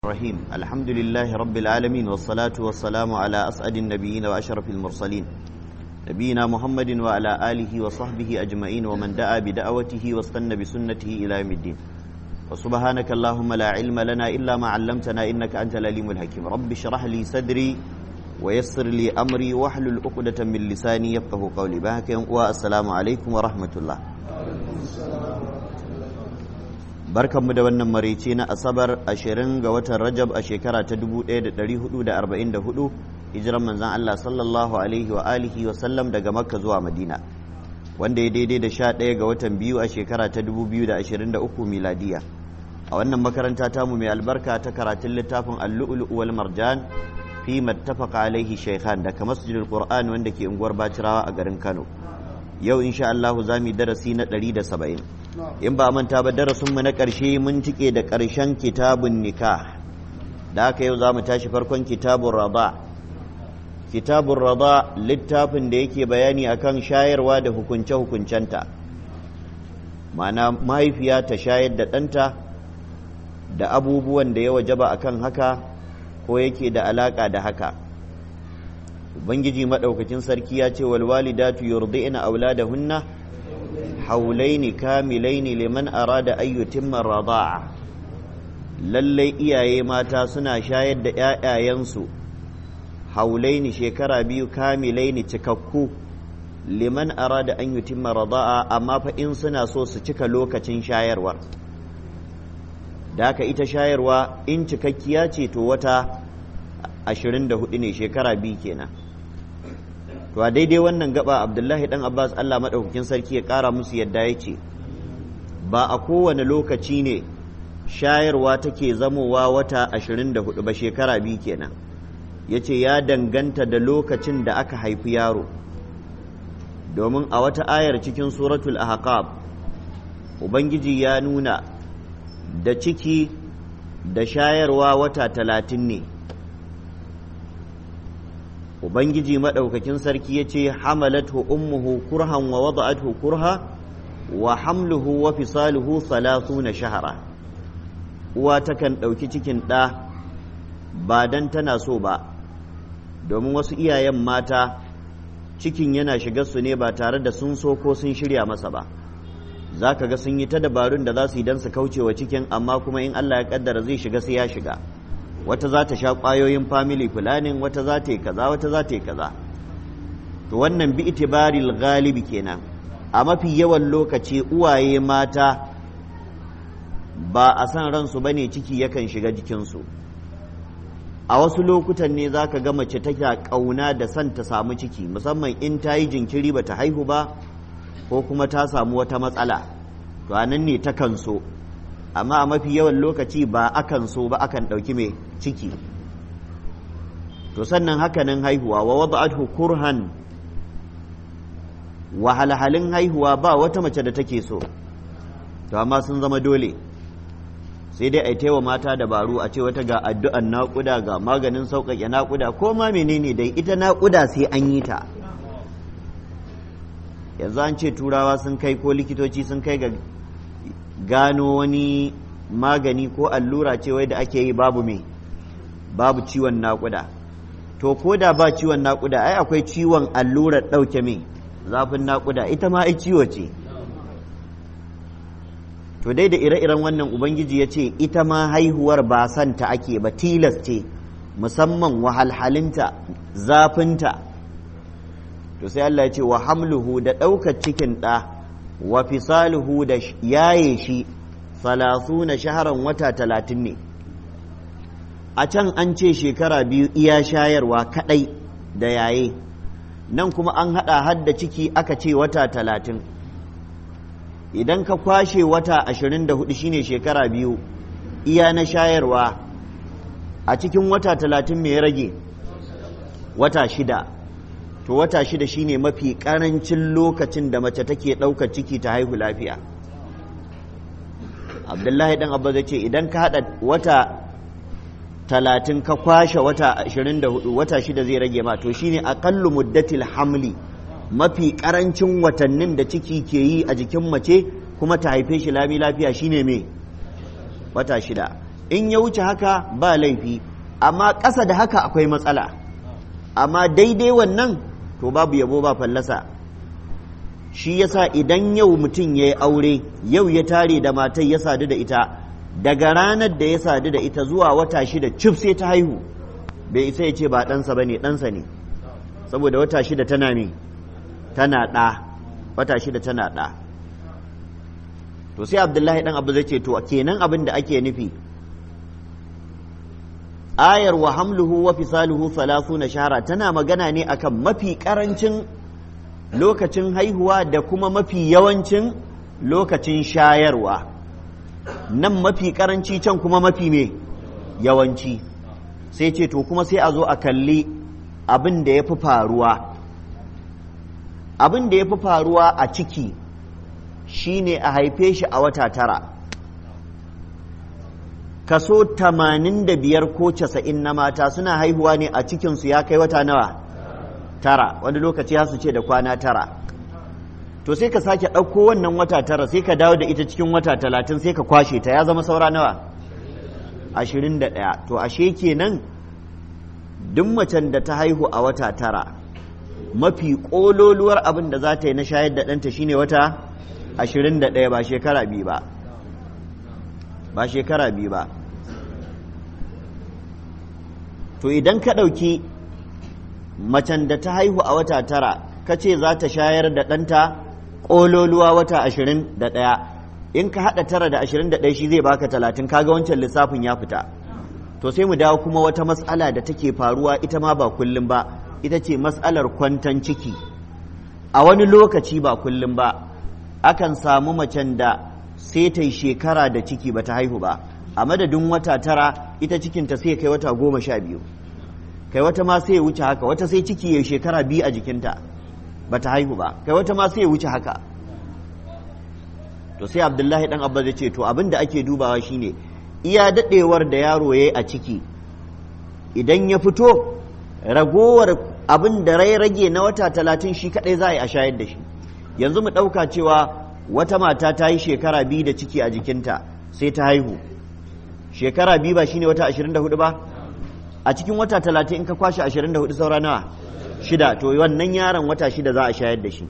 الرحيم الحمد لله رب العالمين والصلاة والسلام على أسعد النبيين وأشرف المرسلين نبينا محمد وعلى آله وصحبه أجمعين ومن دعا بدعوته واستنى بسنته إلى يوم الدين وسبحانك اللهم لا علم لنا إلا ما علمتنا إنك أنت العليم الحكيم رب اشرح لي صدري ويسر لي أمري واحلل عقدة من لساني يفقه قولي بهك والسلام عليكم ورحمة الله barkanmu da wannan marici na asabar ashirin ga watan rajab a shekara ta 1444 hijiran manzan Allah sallallahu alaihi wa alihi wa sallam daga makka zuwa madina wanda ya daidai da sha ɗaya ga watan biyu a shekara ta 2023 miladiya a wannan makaranta tamu mai albarka ta karatun littafin allu'ulu wal marjan fi mattafaqa alaihi shaykhan daga masjidul qur'an wanda ke unguwar bacirawa a garin kano yau insha Allah za mu yi darasi na 170 in ba manta ba darasinmu na ƙarshe mun cike da ƙarshen kitabun nikah da haka yau za mu tashi farkon kitabun rada kitabun rada littafin da yake bayani akan shayarwa da hukunce-hukuncenta mana mahaifiya ta shayar da ɗanta da abubuwan da ya wajaba akan haka ko yake da alaƙa da haka ubangiji maɗaukacin sarki ya ce walwalidatu yurdi'na auladahunna haulaini kamilaini liman arada an yutimma rada'a lallai iyaye mata suna shayar da ƴaƴayensu haulaini shekara biyu kamilaini cikakku liman arada an yutimma rada'a amma fa in suna so su cika lokacin shayarwar da haka ita shayarwa in cikakkiya ce to wata 24 ne shekara biyu kenan to a daidai wannan gaba abdullahi dan abbas allah maɗaukakin sarki ya ƙara musu yadda ya ce ba a kowane lokaci ne shayarwa take zamowa wata 24 ba shekara biyu kenan ya ce ya danganta da lokacin da aka haifi yaro domin a wata ayar cikin suratul ahqab ubangiji ya nuna da ciki da shayarwa wata talatin ne ubangiji maɗaukakin sarki ya ce hamalatu ummuhu kurhan wa wada'athu kurha wa hamluhu wa fisaluhu na shahara uwa takan ɗauki cikin ɗa ba dan tana so ba domin wasu iyayen mata cikin yana shiga su ne ba tare da sun so ko sun shirya masa ba za ka ga sun yi ta dabarun da za su yi don su kauce wa cikin amma kuma in Allah ya kaddara zai shiga sai ya shiga wata za ta sha ƙwayoyin family planning wata za ta yi kaza wata za ta yi kaza to wannan bi itibaril galibi kenan a mafi yawan lokaci uwaye mata ba a san ransu ba ne ciki yakan shiga jikinsu a wasu lokutan ne za ka ga mace take ƙauna da son ta samu ciki musamman in ta yi jinkiri ba ta haihu ba ko kuma ta samu wata matsala to a nan ne takan so amma a mafi yawan lokaci ba akan so ba akan ɗauki mai ciki to sannan hakanan haihuwa wa wada'athu kurhan wahalhalin haihuwa ba wata mace da take so to amma sun zama dole sai dai a taiwa mata dabaru a ce wata ga addu'an naƙuda ga maganin sauƙaƙe naƙuda ko ma menene dai ita naƙuda sai an yi ta yanzu an ce turawa sun kai ko likitoci sun kai ga gano wani magani ko allura ce wai da ake yi babu me babu ciwon naƙuda to ko da ba ciwon naƙuda ai akwai ciwon allurar ɗauke me zafin naƙuda ita ma ai ciwo ce to dai da ire-iren wannan ubangiji ya ce ita ma haihuwar ba santa ake ba tilas ce musamman wahalhalinta zafinta to sai Allah ya ce wa hamluhu da ɗaukar cikin ɗa wa fisaluhu da yaye shi salasu na shaharan wata talatin ne a can an ce shekara biyu iya shayarwa kadai da yaye nan kuma an hada hadda ciki aka ce wata talatin idan ka kwashe wata ashirin da hudu shine shekara biyu iya na shayarwa a cikin wata talatin mai rage wata shida to wata shida shine mafi karancin lokacin da mace take ɗaukar ciki ta haihu lafiya abdullahi dan abba zai ce idan ka haɗa wata talatin ka kwashe wata ashirin da hudu wata shida zai rage ma to shine aƙallu muddatil hamli mafi karancin watannin da ciki ke yi a jikin mace kuma ta haife shi lami lafiya shine me wata shida in ya wuce haka ba laifi amma ƙasa da haka akwai matsala amma daidai wannan to babu yabo ba fallasa shi yasa idan yau mutum ya yi aure yau ya tare da matai ya sadu da ita daga ranar da ya sadu da ita zuwa wata shida cif sai ta haihu bai isa ya ce ba ɗansa ba ne ɗansa ne saboda wata shida tana ne tana ɗa wata shida tana ɗa to sai abdullahi ɗan abu zai ce to kenan abin da ake nufi ayar wa hamluhu wa fisaluhu na shahara tana magana ne akan mafi karancin lokacin haihuwa da kuma mafi yawancin lokacin shayarwa nan mafi karanci can kuma mafi me yawanci sai ce to kuma sai a zo a kalli abin da ya fi faruwa abin da ya fi faruwa a ciki shine a haife shi a wata tara kaso tamanin da biyar ko casa'in na mata suna haihuwa ne a cikinsu ya kai wata nawa tara wani lokaci ya su ce da kwana tara to sai ka sake ɗauko wannan wata tara sai ka dawo da ita cikin wata talatin sai ka kwashe ta ya zama saura nawa ashirin da ɗaya to ashe kenan duk macen da ta haihu a wata tara mafi ƙololuwar abin da za ta yi na shayar da ɗanta shine wata ashirin da ɗaya ba shekara biyu ba ba shekara biyu ba to idan ka ɗauki macen da ta haihu a wata tara ka ce za ta shayar da ɗanta ƙololuwa wata ashirin da ɗaya in ka haɗa tara da ashirin da ɗaya shi zai baka talatin kaga wancan lissafin ya fita to sai mu dawo kuma wata matsala da take faruwa ita ma ba kullum ba ita ce matsalar kwantan ciki a wani lokaci ba kullum ba akan samu macen da sai ta yi shekara da ciki ba ta haihu ba a madadin wata tara ita cikinta sai kai wata goma sha biyu kai wata ma sai ya wuce haka wata sai ciki ya shekara biyu a jikinta ba ta haihu ba kai wata ma sai ya wuce haka to sai abdullahi dan abba zai ce to abin da ake dubawa shine iya dadewar da yaro ya yi a ciki idan ya fito ragowar abin da rai rage na wata talatin shi kadai za a yi a shayar da shi yanzu mu ɗauka cewa wata mata ta yi shekara biyu da ciki a jikinta sai ta haihu shekara biyu ba shine wata ashirin da hudu ba a cikin wata talatin in ka kwashe ashirin da hudu saura nawa shida to wannan yaron wata shida za a shayar da shi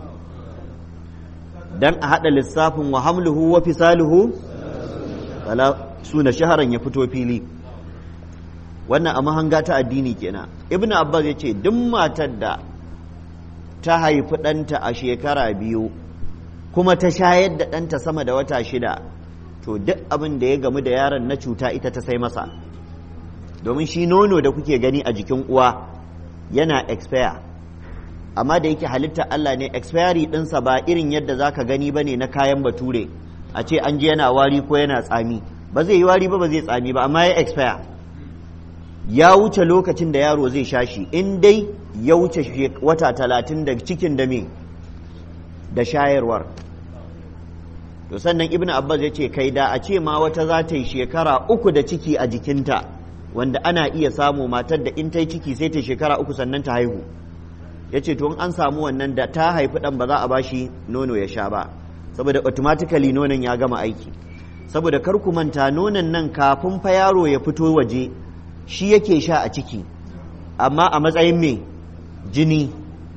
dan a haɗa lissafin wa hamluhu wa fisaluhu suna shaharan ya fito fili wannan a mahanga ta addini kenan ibnu abbas ya ce duk matar da ta haifi ɗanta a shekara biyu kuma ta shayar da ɗanta sama da wata shida to duk abin da ya gamu da yaron na cuta ita ta sai masa domin shi nono da kuke gani a jikin uwa yana expire amma da yake halitta Allah ne expiry ɗinsa ba irin yadda za ka gani ba ne na kayan bature a ce an ji yana wari ko yana tsami ba zai yi wari ba ba zai tsami ba amma ya expire ya wuce lokacin da yaro zai sha shi in dai ya wuce wata talatin da cikin da me da shayarwar to sannan ibnu abbas ya ce kai da a ce ma wata za ta yi shekara uku da ciki a jikinta wanda ana iya samu matar da in ta yi ciki sai ta shekara uku sannan ta haihu ya ce to in an samu wannan da ta haifi ɗan ba za a bashi nono ya sha ba saboda automatically nonon ya gama aiki saboda kar ku manta nonon nan kafin fa yaro ya fito waje shi yake sha a ciki amma a matsayin me jini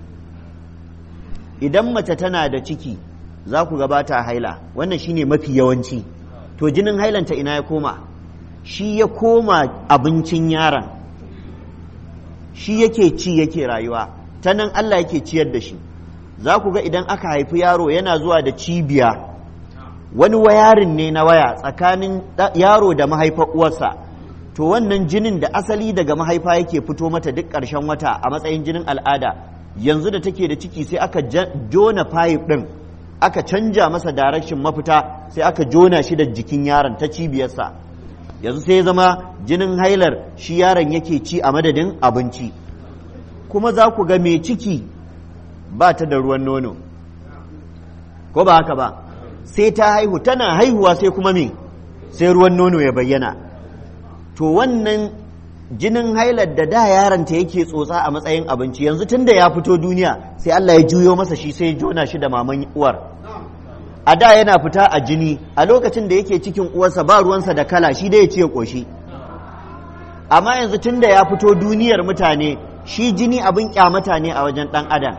idan mace tana da ciki za ku gabata haila wannan shine mafi yawanci to jinin hailanta ina ya koma shi ya koma abincin yaron shi yake ci yake rayuwa ta nan Allah yake ciyar da shi za ku ga idan aka haifi yaro yana zuwa da cibiya wani wayarin ne na waya tsakanin yaro da mahaifar uwarsa to wannan jinin da asali daga mahaifa yake fito mata duk ƙarshen wata a matsayin jinin al'ada yanzu da take da ciki sai aka jona fayif ɗin aka canja masa direction mafita sai aka jona shi da jikin yaron ta cibiyarsa yanzu sai ya zama jinin hailar shi yaron yake ci a madadin abinci kuma za ku ga mai ciki ba ta da ruwan nono ko ba haka ba sai ta haihu tana haihuwa sai kuma me sai ruwan nono ya bayyana to wannan jinin hailar da da yaronta yake tsotsa a matsayin abinci yanzu tun da ya fito duniya sai Allah ya juyo masa shi sai ya jona shi da maman uwar a da yana fita a jini a lokacin da yake cikin uwarsa ba ruwansa da kala shi da ya ce ƙoshi amma yanzu tun da ya fito duniyar mutane shi jini abin kyamata ne a wajen ɗan adam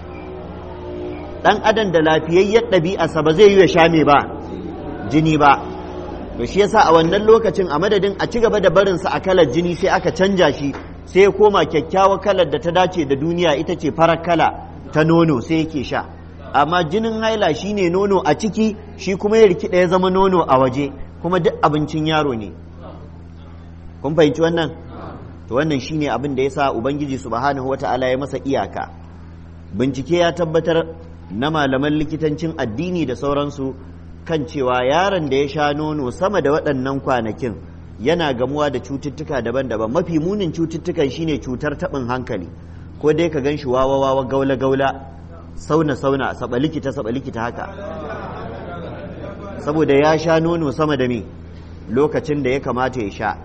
ɗan adam da lafiyayyar ɗabi'arsa ba zai yi ya sha me ba jini ba to shi yasa a wannan lokacin a madadin a ci gaba da barinsa a kalar jini sai aka canja shi sai ya koma kyakkyawar kalar da ta dace da duniya ita ce farar kala ta nono sai yake sha amma jinin haila shine nono a ciki shi kuma ya rikida ya zama nono a waje kuma duk abincin yaro ne kun fahimci wannan to wannan shine abin da yasa ubangiji subhanahu wata'ala ya masa iyaka bincike ya tabbatar na malaman likitancin addini da sauransu kan cewa yaron da ya sha nono sama da waɗannan kwanakin yana gamuwa da cututtuka daban-daban mafi munin cututtukan shine cutar taɓin hankali ko dai ka gan shi wawa-wawa gaula-gaula sauna-sauna saba likita saba likita haka saboda ya sha nono sama da me lokacin da ya kamata ya sha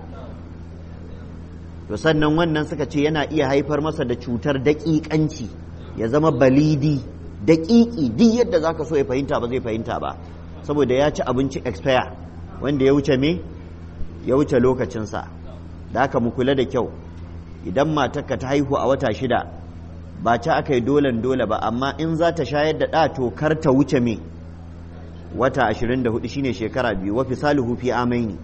to sannan wannan suka ce yana iya haifar masa da cutar daƙiƙanci ya zama balidi daƙiƙi duk yadda za ka so ya fahimta ba zai fahimta ba saboda ya ci abinci expire wanda ya wuce me ya wuce lokacinsa da haka mu kula da kyau idan matarka ta haihu a wata shida ba ci aka yi dolen dole ba amma in za ta shayar da ɗa to kar ta wuce me wata 24 shine shekara biyu wa fisaluhu fi amaini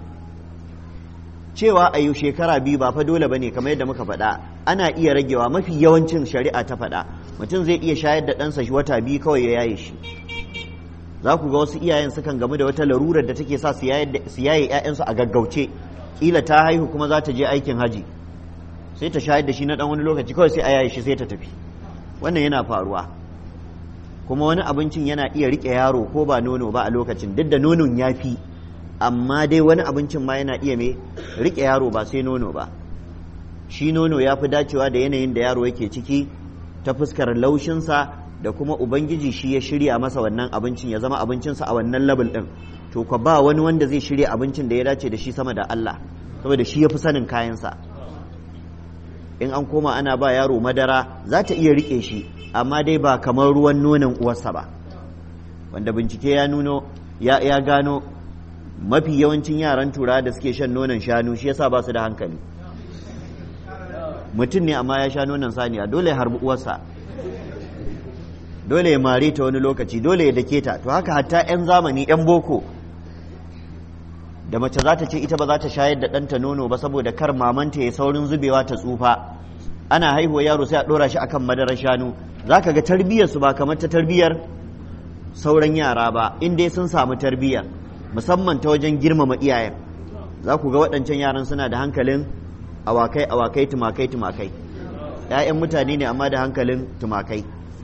cewa a yi shekara biyu ba fa dole bane kamar yadda muka faɗa ana iya ragewa mafi yawancin shari'a ta faɗa mutum zai iya shayar da ɗansa shi wata biyu kawai ya yaye shi za ku ga wasu iyayen sukan gamu da wata larurar da take sa su yaye 'ya'yansu a gaggauce kila ta haihu kuma za ta je aikin haji sai ta shayar da shi na ɗan wani lokaci kawai sai a yaye shi sai ta tafi wannan yana faruwa kuma wani abincin yana iya riƙe yaro ko ba nono ba a lokacin duk da nonon ya fi amma dai wani abincin ma yana iya mai riƙe yaro ba sai nono ba shi nono ya fi dacewa da yanayin da yaro yake ciki ta fuskar laushinsa da kuma ubangiji shi ya shirya masa wannan abincin ya zama abincinsa a wannan level ɗin to ka ba wani wanda zai shirya abincin da ya dace da shi sama da Allah saboda shi ya fi sanin kayansa in an koma ana ba yaro madara za ta iya riƙe shi amma dai ba kamar ruwan nonon uwarsa ba wanda bincike ya nuno ya, ya gano mafi yawancin yaran tura da suke shan nonon shanu shi yasa ba su da hankali mutum ne amma ya sha nonon saniya dole ya harbi uwarsa dole ya mare ta wani lokaci dole ya dake ta to haka hatta 'yan zamani 'yan boko da mace za ta ce ita ba za ta shayar da ɗanta nono ba saboda kar mamanta ya saurin zubewa ta tsufa ana haihuwa yaro sai a ɗora shi akan madarar shanu za ka ga tarbiyyarsu ba kamar ta tarbiyyar sauran yara ba in dai sun samu tarbiyya musamman ta wajen girmama iyayen za ku ga waɗancan yaran suna da hankalin awakai awakai tumakai tumakai ‘ya'yan mutane ne amma da hankalin tumakai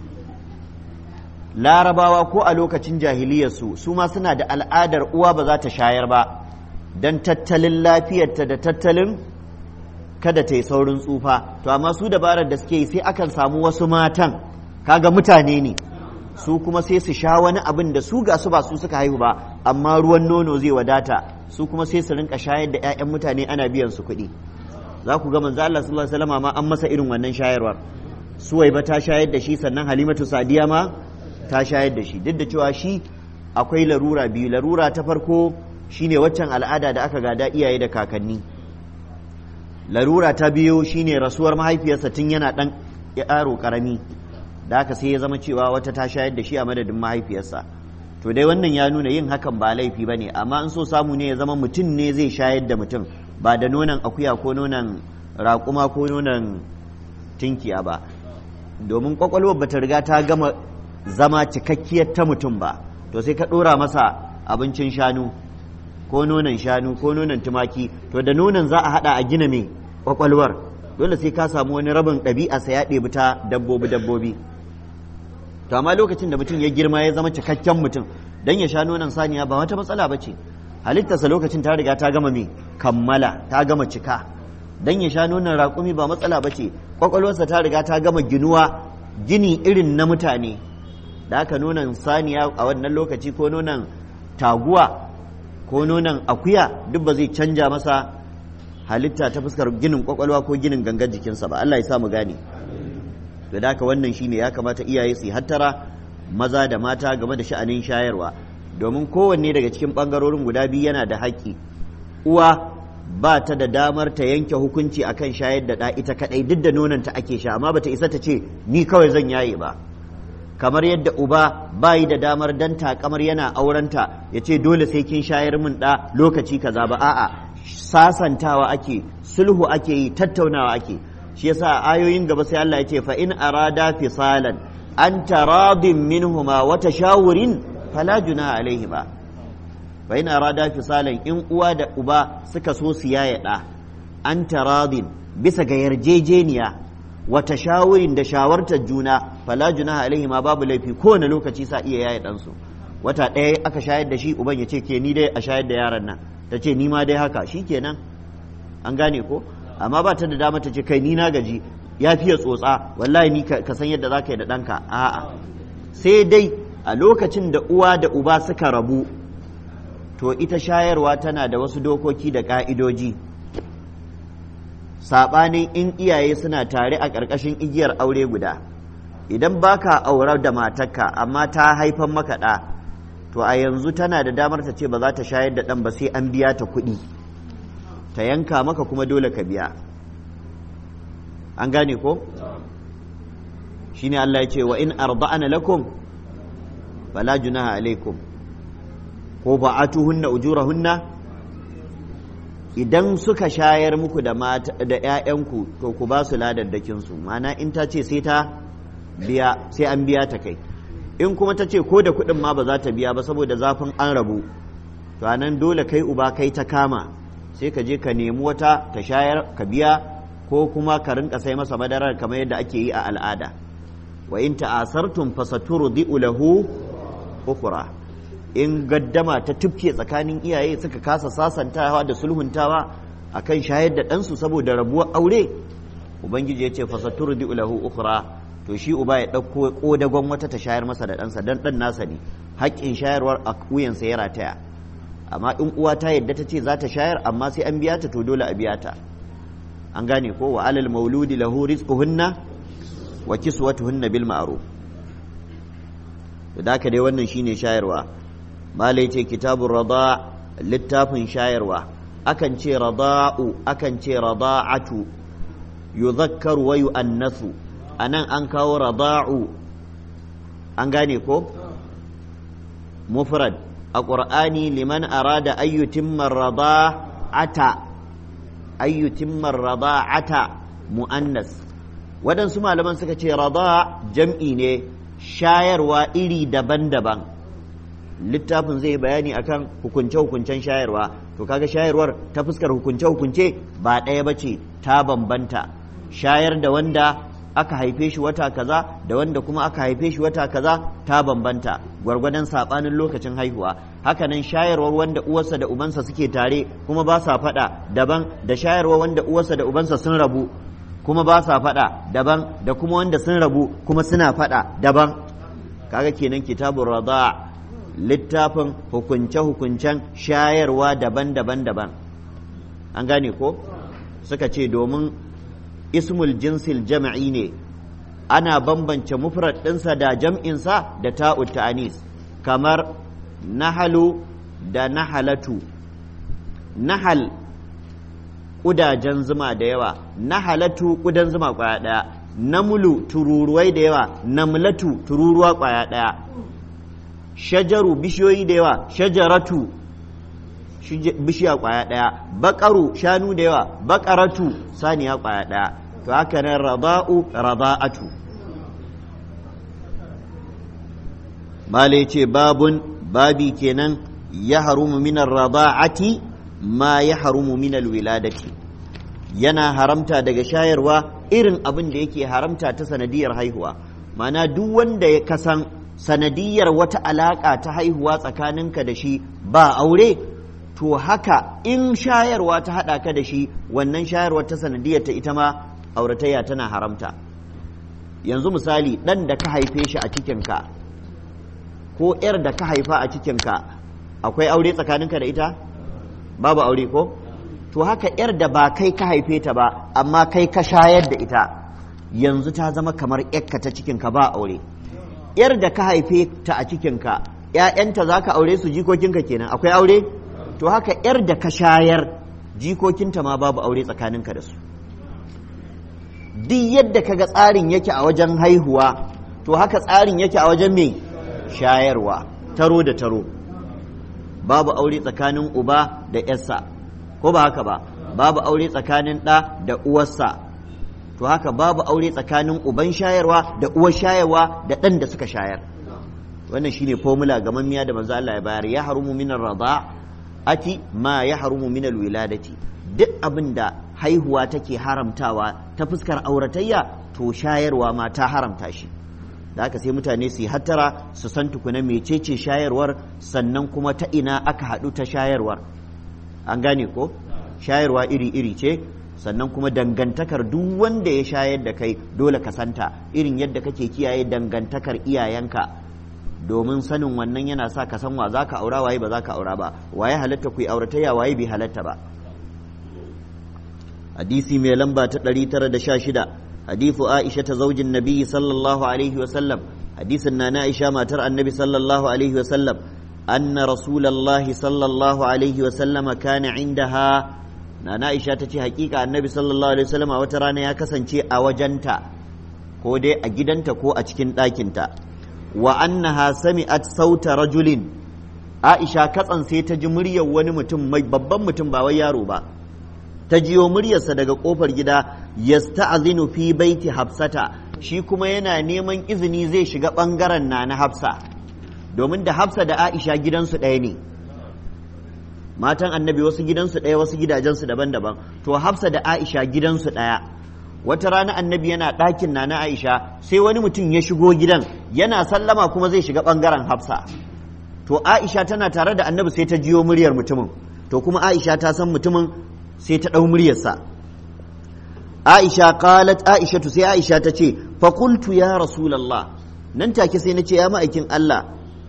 larabawa ko a lokacin jahiliyarsu su ma suna da al'adar uwa ba za ta shayar ba don tattalin lafiyarta da tattalin kada ta yi saurin tsufa to amma su dabarar da suke yi sai akan samu wasu matan kaga mutane ne su kuma sai su sha wani abin da su ga su ba su suka haihu ba amma ruwan nono zai wadata su kuma sai su rinka shayar da 'ya'yan mutane ana biyan su kuɗi za ku ga manzo Allah sallallahu alaihi wasallam ma an masa irin wannan shayarwar suwaiba ta shayar da shi sannan halimatu sadiya ma ta shayar da shi duk da cewa shi akwai larura biyu larura ta farko shine waccan al'ada da aka gada iyaye da kakanni larura ta biyu shine rasuwar mahaifiyarsa tun yana dan yaro karami da haka sai ya zama cewa wata ta shayar da shi a madadin mahaifiyarsa to dai wannan ya nuna yin hakan ba laifi ba ne amma in so samu ne ya zama mutum ne zai shayar da mutum ba da nonon akuya ko nonon raƙuma ko nonon tinkiya ba domin kwakwalwar bata riga ta gama zama cikakkiyar ta mutum ba to sai ka ɗora masa abincin shanu ko nonon shanu ko nonon tumaki to da nonon za a haɗa a gina mai kwakwalwar dole sai ka samu wani rabin ɗabi'a sa ya ɗebi ta dabbobi dabbobi to amma lokacin da mutum ya girma ya zama cikakken mutum dan ya sha nonon saniya ba wata matsala ba ce halittarsa lokacin ta riga ta gama mai kammala ta gama cika dan ya sha nonon raƙumi ba matsala ba ce kwakwalwarsa ta riga ta gama ginuwa gini irin na mutane da aka nonon saniya a wannan lokaci ko nonon taguwa ko nonon akuya duk ba zai canja masa halitta ta fuskar ginin kwakwalwa ko ginin gangan jikinsa ba Allah ya sa mu gane to da haka wannan shine ya kamata iyaye su hattara maza da mata game da sha'anin shayarwa domin kowanne daga cikin ɓangarorin guda biyu yana da haƙƙi uwa ba ta da damar ta yanke hukunci akan shayar da ɗa ita kaɗai duk da nonanta ake sha amma bata isa ta ce ni kawai zan yaye ba kamar yadda uba bayi da damar dan takamar yana aurenta ya ce dole sai kin shayar min ɗa lokaci kaza ba a'a sasantawa ake sulhu ake yi tattaunawa ake shi yasa ayoyin gaba sai Allah ya ce fa in arada fisalan an taradin minhuma wa tashawurin fala junaha alaihima fa in arada fisalan in uwa da uba suka so su yaya ɗa an taradin bisa ga yarjejeniya wa tashawurin da shawartar juna fala junaha alaihi ma babu laifi kowane lokaci sa iya yaya ɗansu wata ɗaya aka shayar da shi uban ya ce ke ni dai a shayar da yaron nan ta ce ni ma dai haka shi kenan an gane ko amma ba ta da dama ta ce kai ni na gaji ya fiye tsotsa wallahi ni ka san yadda za ka yi da ɗanka a'a sai dai a lokacin da uwa da uba suka rabu to ita shayarwa tana da wasu dokoki da ƙa'idoji saɓanin in iyaye suna tare a ƙarƙashin igiyar aure guda idan baka aurar da matarka amma ta haifan maka ɗa to a yanzu tana da damar ta ce ba za ta shayar da ɗan ba sai an biya ta kuɗi ta yanka maka kuma dole ka biya an gane ko shine Allah ya ce wa in arda'ana lakum fala junaha alaikum ko ba'atuhunna ujurahunna idan suka shayar muku da mata da ƴaƴanku to ku ba su ladaddakin su ma'ana in ta ce sai ta biya sai an biya ta kai in kuma ta ce ko da kuɗin ma ba za ta biya ba saboda zafin an rabu to anan dole kai uba kai ta kama sai ka je ka nemi wata ta shayar ka biya ko kuma ka rinka sai masa madarar kamar yadda ake yi a al'ada wa in ta'asartum fasaturdi'u lahu ukhra in gaddama ta tufke tsakanin iyaye suka kasa sasantawa da sulhuntawa akan shayar da ɗansu saboda rabuwar aure ubangiji ya ce fasaturdi'u lahu ukhra to shi uba ya ɗauko ƙodagon wata ta shayar masa da ɗansa dan ɗan nasa ne haƙƙin shayarwar a wuyansa ya rataya amma in uwa ta yadda ta ce za ta shayar amma sai an biya ta to dole a biya ta an gane ko wa alal mauludi lahu rizquhunna wa kiswatuhunna bil ma'ruf da haka dai wannan shine shayarwa malai ce kitabun rada littafin shayarwa akan ce rada'u akan ce rada'atu yuzakkaru wa yu'annasu anan an kawo rada'u an gane ko mufrad a ƙur'ani liman arada ayyutimman rada'ata ayyutimman rada'ata mu'annas waɗansu malaman suka ce rada jam'i ne shayarwa iri daban-daban littafin zai bayani akan hukunce-hukuncen shayarwa to kaga shayarwar ta fuskar hukunce-hukunce ba ɗaya ba ce ta bambanta shayar da wanda aka haife shi wata kaza da wanda kuma aka haife shi wata kaza ta bambanta gwargwadon saɓanin lokacin haihuwa hakanan shayarwar wanda uwarsa da ubansa suke tare kuma ba sa faɗa daban da shayarwar wanda uwarsa da ubansa sun rabu kuma ba sa faɗa daban da kuma wanda sun rabu kuma suna faɗa daban kaga kenan kitabun rada littafin hukunce-hukuncen shayarwa daban-daban daban an gane ko suka ce domin ismul jinsil jama'i ne ana bambance mufrad ɗinsa da jam'insa da ta'ut ta'anis kamar nahalu da nahalatu nahal ƙudajen zuma da yawa nahalatu ƙudan zuma ƙwaya ɗaya namulu tururuwai da yawa namlatu tururuwa ƙwaya ɗaya shajaru bishiyoyi da yawa shajaratu bishiya ƙwaya ɗaya baƙaru shanu da yawa baƙaratu saniya ƙwaya ɗaya to haka nan rada'u rada'atu mala ce babun babi kenan ya harumu minar rada'ati ma ya harumu minal wiladati yana haramta daga shayarwa irin abin da yake haramta ta sanadiyar haihuwa mana duk wanda ya kasan sanadiyar wata alaƙa ta haihuwa tsakaninka da shi ba aure to haka in shayarwa ta haɗa ka da shi wannan shayarwa ta sanadiyar ta ita ma auratayya tana haramta yanzu misali ɗan da ka haife shi a cikinka ko ‘yar da ka haifa a cikinka akwai aure tsakaninka da ita babu aure ko to haka ‘yar da ba kai ka haife ta ba amma kai ka shayar da ita yanzu ta zama kamar ‘yarka ta cikinka ba aure yar da ka haife ta a cikinka ‘ya'yanta za ka aure su jikokinka kenan akwai aure to haka yar da ka shayar jikokinta ma babu aure tsakaninka da su duk yadda ka ga tsarin yake a wajen haihuwa to haka tsarin yake a wajen mai shayarwa taro da taro babu aure tsakanin uba da ‘yarsa ko ba haka ba babu aure tsakanin ɗa da uwarsa to haka babu aure tsakanin uban shayarwa da uwar shayarwa da ɗan da suka shayar wannan shine formula ga mamiya da manzo Allah ya bayar ya harumu minar ati ma ya harumu minal wiladati duk abin da haihuwa take haramtawa ta fuskar auratayya to shayarwa ma ta haramta shi da haka sai mutane su yi hattara su san tukuna mecece shayarwar sannan kuma ta ina aka haɗu ta shayarwar an gane ko shayarwa iri-iri ce sannan kuma dangantakar duk wanda ya shayar da kai dole ka santa irin yadda kake kiyaye dangantakar iyayenka domin sanin wannan yana sa ka san wa za ka aura waye ba za ka aura ba waye halatta ku yi auratayya waye bai halatta ba hadisi mai lamba ta 916 hadithu aisha ta zaujin nabi sallallahu alaihi wa sallam hadisin na aisha matar annabi sallallahu alaihi wa sallam anna rasulullahi sallallahu alaihi wa sallama kana indaha na aisha ta ce hakika annabi sallallahu alaihi wa sallama wata rana ya kasance a wajenta ko dai a gidanta ko a cikin ɗakinta wa annaha sami'at sauta rajulin aisha katsan sai ta ji muryar wani mutum mai babban mutum ba wai yaro ba ta jiyo muryarsa daga kofar gida yasta'zinu fi baiti hafsata shi kuma yana neman izini zai shiga bangaren na na hafsa domin da hafsa da aisha gidansu ɗaya ne matan annabi wasu gidansu ɗaya wasu gidajensu daban-daban to hafsa da aisha gidansu ɗaya wata rana annabi yana ɗakin na na aisha sai wani mutum ya shigo gidan yana sallama kuma zai shiga ɓangaren hafsa to aisha tana tare da annabi sai ta jiyo muryar mutumin to kuma aisha ta san mutumin sai ta ɗau muryarsa aisha qalat aisha tu sai aisha ta ce fa qultu ya rasulullah nan take sai na ce ya ma'aikin Allah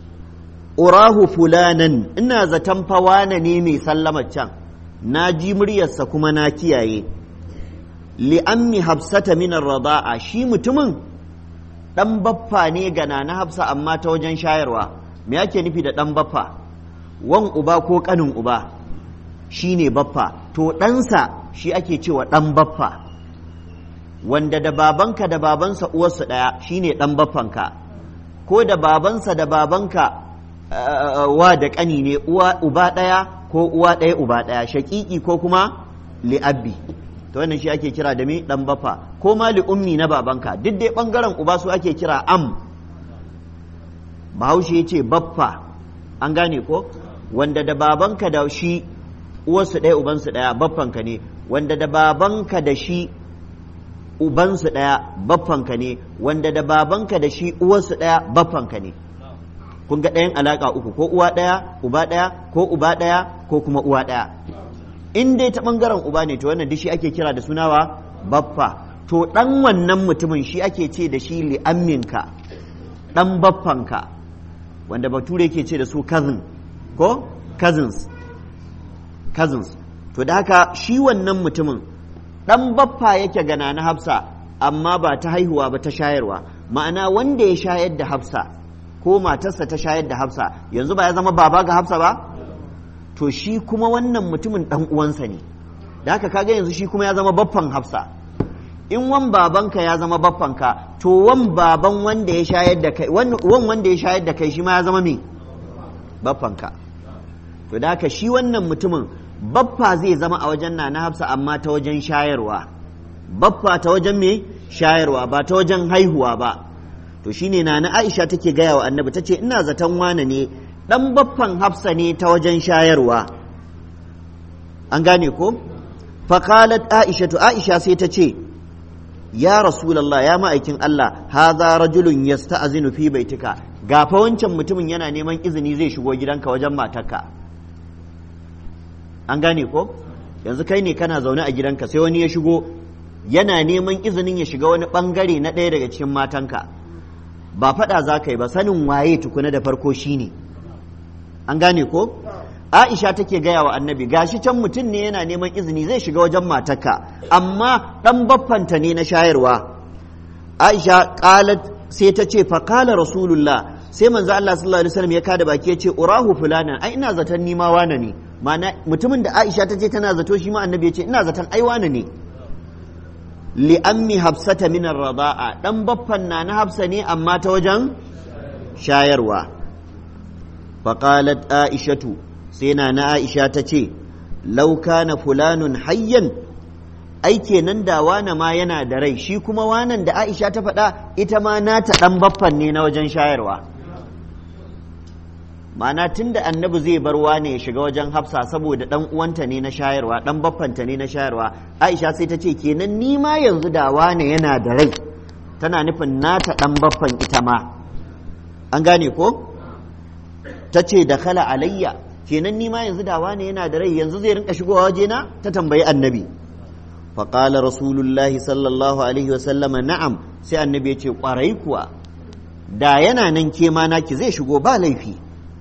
urahu fulanan ina zaton fawana ne mai sallamar can na ji muryarsa kuma na kiyaye li'ammi hafsata min rada'a shi mutumin dan baffa ne ga na hafsa amma ta wajen shayarwa me yake nufi da dan baffa wan uba ko kanin uba shi ne baffa to ɗansa shi ake cewa ɗan baffa wanda da babanka da babansa uwarsu ɗaya shi ne ɗan baffanka ko da babansa da babanka wa da ƙani ne uba ɗaya ko uwa ɗaya uba ɗaya shaƙiƙi ko kuma li'abbi to wannan shi ake kira da me ɗan baffa ko ma li'ummi na babanka duk dai ɓangaren uba su ake kira am bahaushe ya ce baffa an gane ko wanda da babanka da shi uwarsu ɗaya ubansu ɗaya baffanka ne wanda da babanka da shi ubansu ɗaya baffanka ne wanda da babanka da shi uwarsu ɗaya baffanka ne kun ga ɗayan alaƙa uku ko uwa ɗaya uba ɗaya ko uba ɗaya ko kuma uwa ɗaya in dai ta ɓangaren uba ne to wannan shi ake kira da sunawa baffa to ɗan wannan mutumin shi ake ce da shi li'amminka ɗan baffanka wanda bature ke ce da su cousin ko cousins cousins to da haka shi wannan mutumin ɗan baffa yake gana na hafsa amma ba ta haihuwa ba ta shayarwa ma'ana wanda ya shayar da hafsa ko matarsa ta shayar da hafsa yanzu ba ya zama baba ga hafsa ba to shi kuma wannan mutumin ɗan uwansa ne da haka kaga yanzu shi kuma ya zama baffan hafsa in wan babanka ya zama baffanka to wan baban wanda ya shayar da kai wan wanda ya shayar da kai shi ma ya zama me baffanka to da haka shi wannan mutumin baffa zai zama a wajen na hafsa amma ta wajen shayarwa baffa ta wajen me shayarwa ba ta wajen haihuwa ba to shine na na aisha take gaya wa annabi tace ina zaton wane ne dan baffan hafsa ne ta wajen shayarwa an gane ko faqalat aisha to aisha sai ta ce ya rasulallah ya ma'aikin Allah haza rajulun yasta'zinu fi baitika gafa wancan mutumin yana neman izini zai shigo gidanka wajen matarka an gane ko yanzu kai ne kana zaune a gidanka sai wani ya shigo yana neman izinin ya shiga wani bangare na ɗaya daga cikin matanka ba faɗa za ka yi ba sanin waye tukuna da farko shine an gane ko Aisha take gaya wa annabi gashi can mutum ne yana neman izini zai shiga wajen matarka amma ɗan baffanta ne na shayarwa Aisha qalat sai ta ce faqala rasulullah sai manzo Allah sallallahu alaihi wasallam ya kada baki ya ce urahu fulanan ai ina zaton ni ma wane ne ma'ana mutumin da Aisha ta ce tana zato shi ma annabi ya ce ina zaton ai wane ne li ammi hafsata min ar-rada'a dan baffan na na hafsa ne amma ta wajen shayarwa faqalat aishatu sai na na aisha ta ce law kana fulanun hayyan ai kenan da wane ma yana da rai shi kuma wanan da aisha ta faɗa ita ma nata dan baffan ne na wajen shayarwa ma'ana tun da annabi zai bar wane ya shiga wajen hafsa saboda dan uwanta ne na shayarwa dan baffanta ne na shayarwa aisha sai ta ce kenan ni ma yanzu da wane yana da rai tana nufin nata dan baffan ita ma an gane ko ta ce da kala alayya kenan ni ma yanzu da wane yana da rai yanzu zai rinka shigowa wajena ta tambayi annabi faƙala rasulullahi sallallahu alaihi wasallama na'am sai annabi ya ce ƙwarai kuwa da yana nan ke ma naki zai shigo ba laifi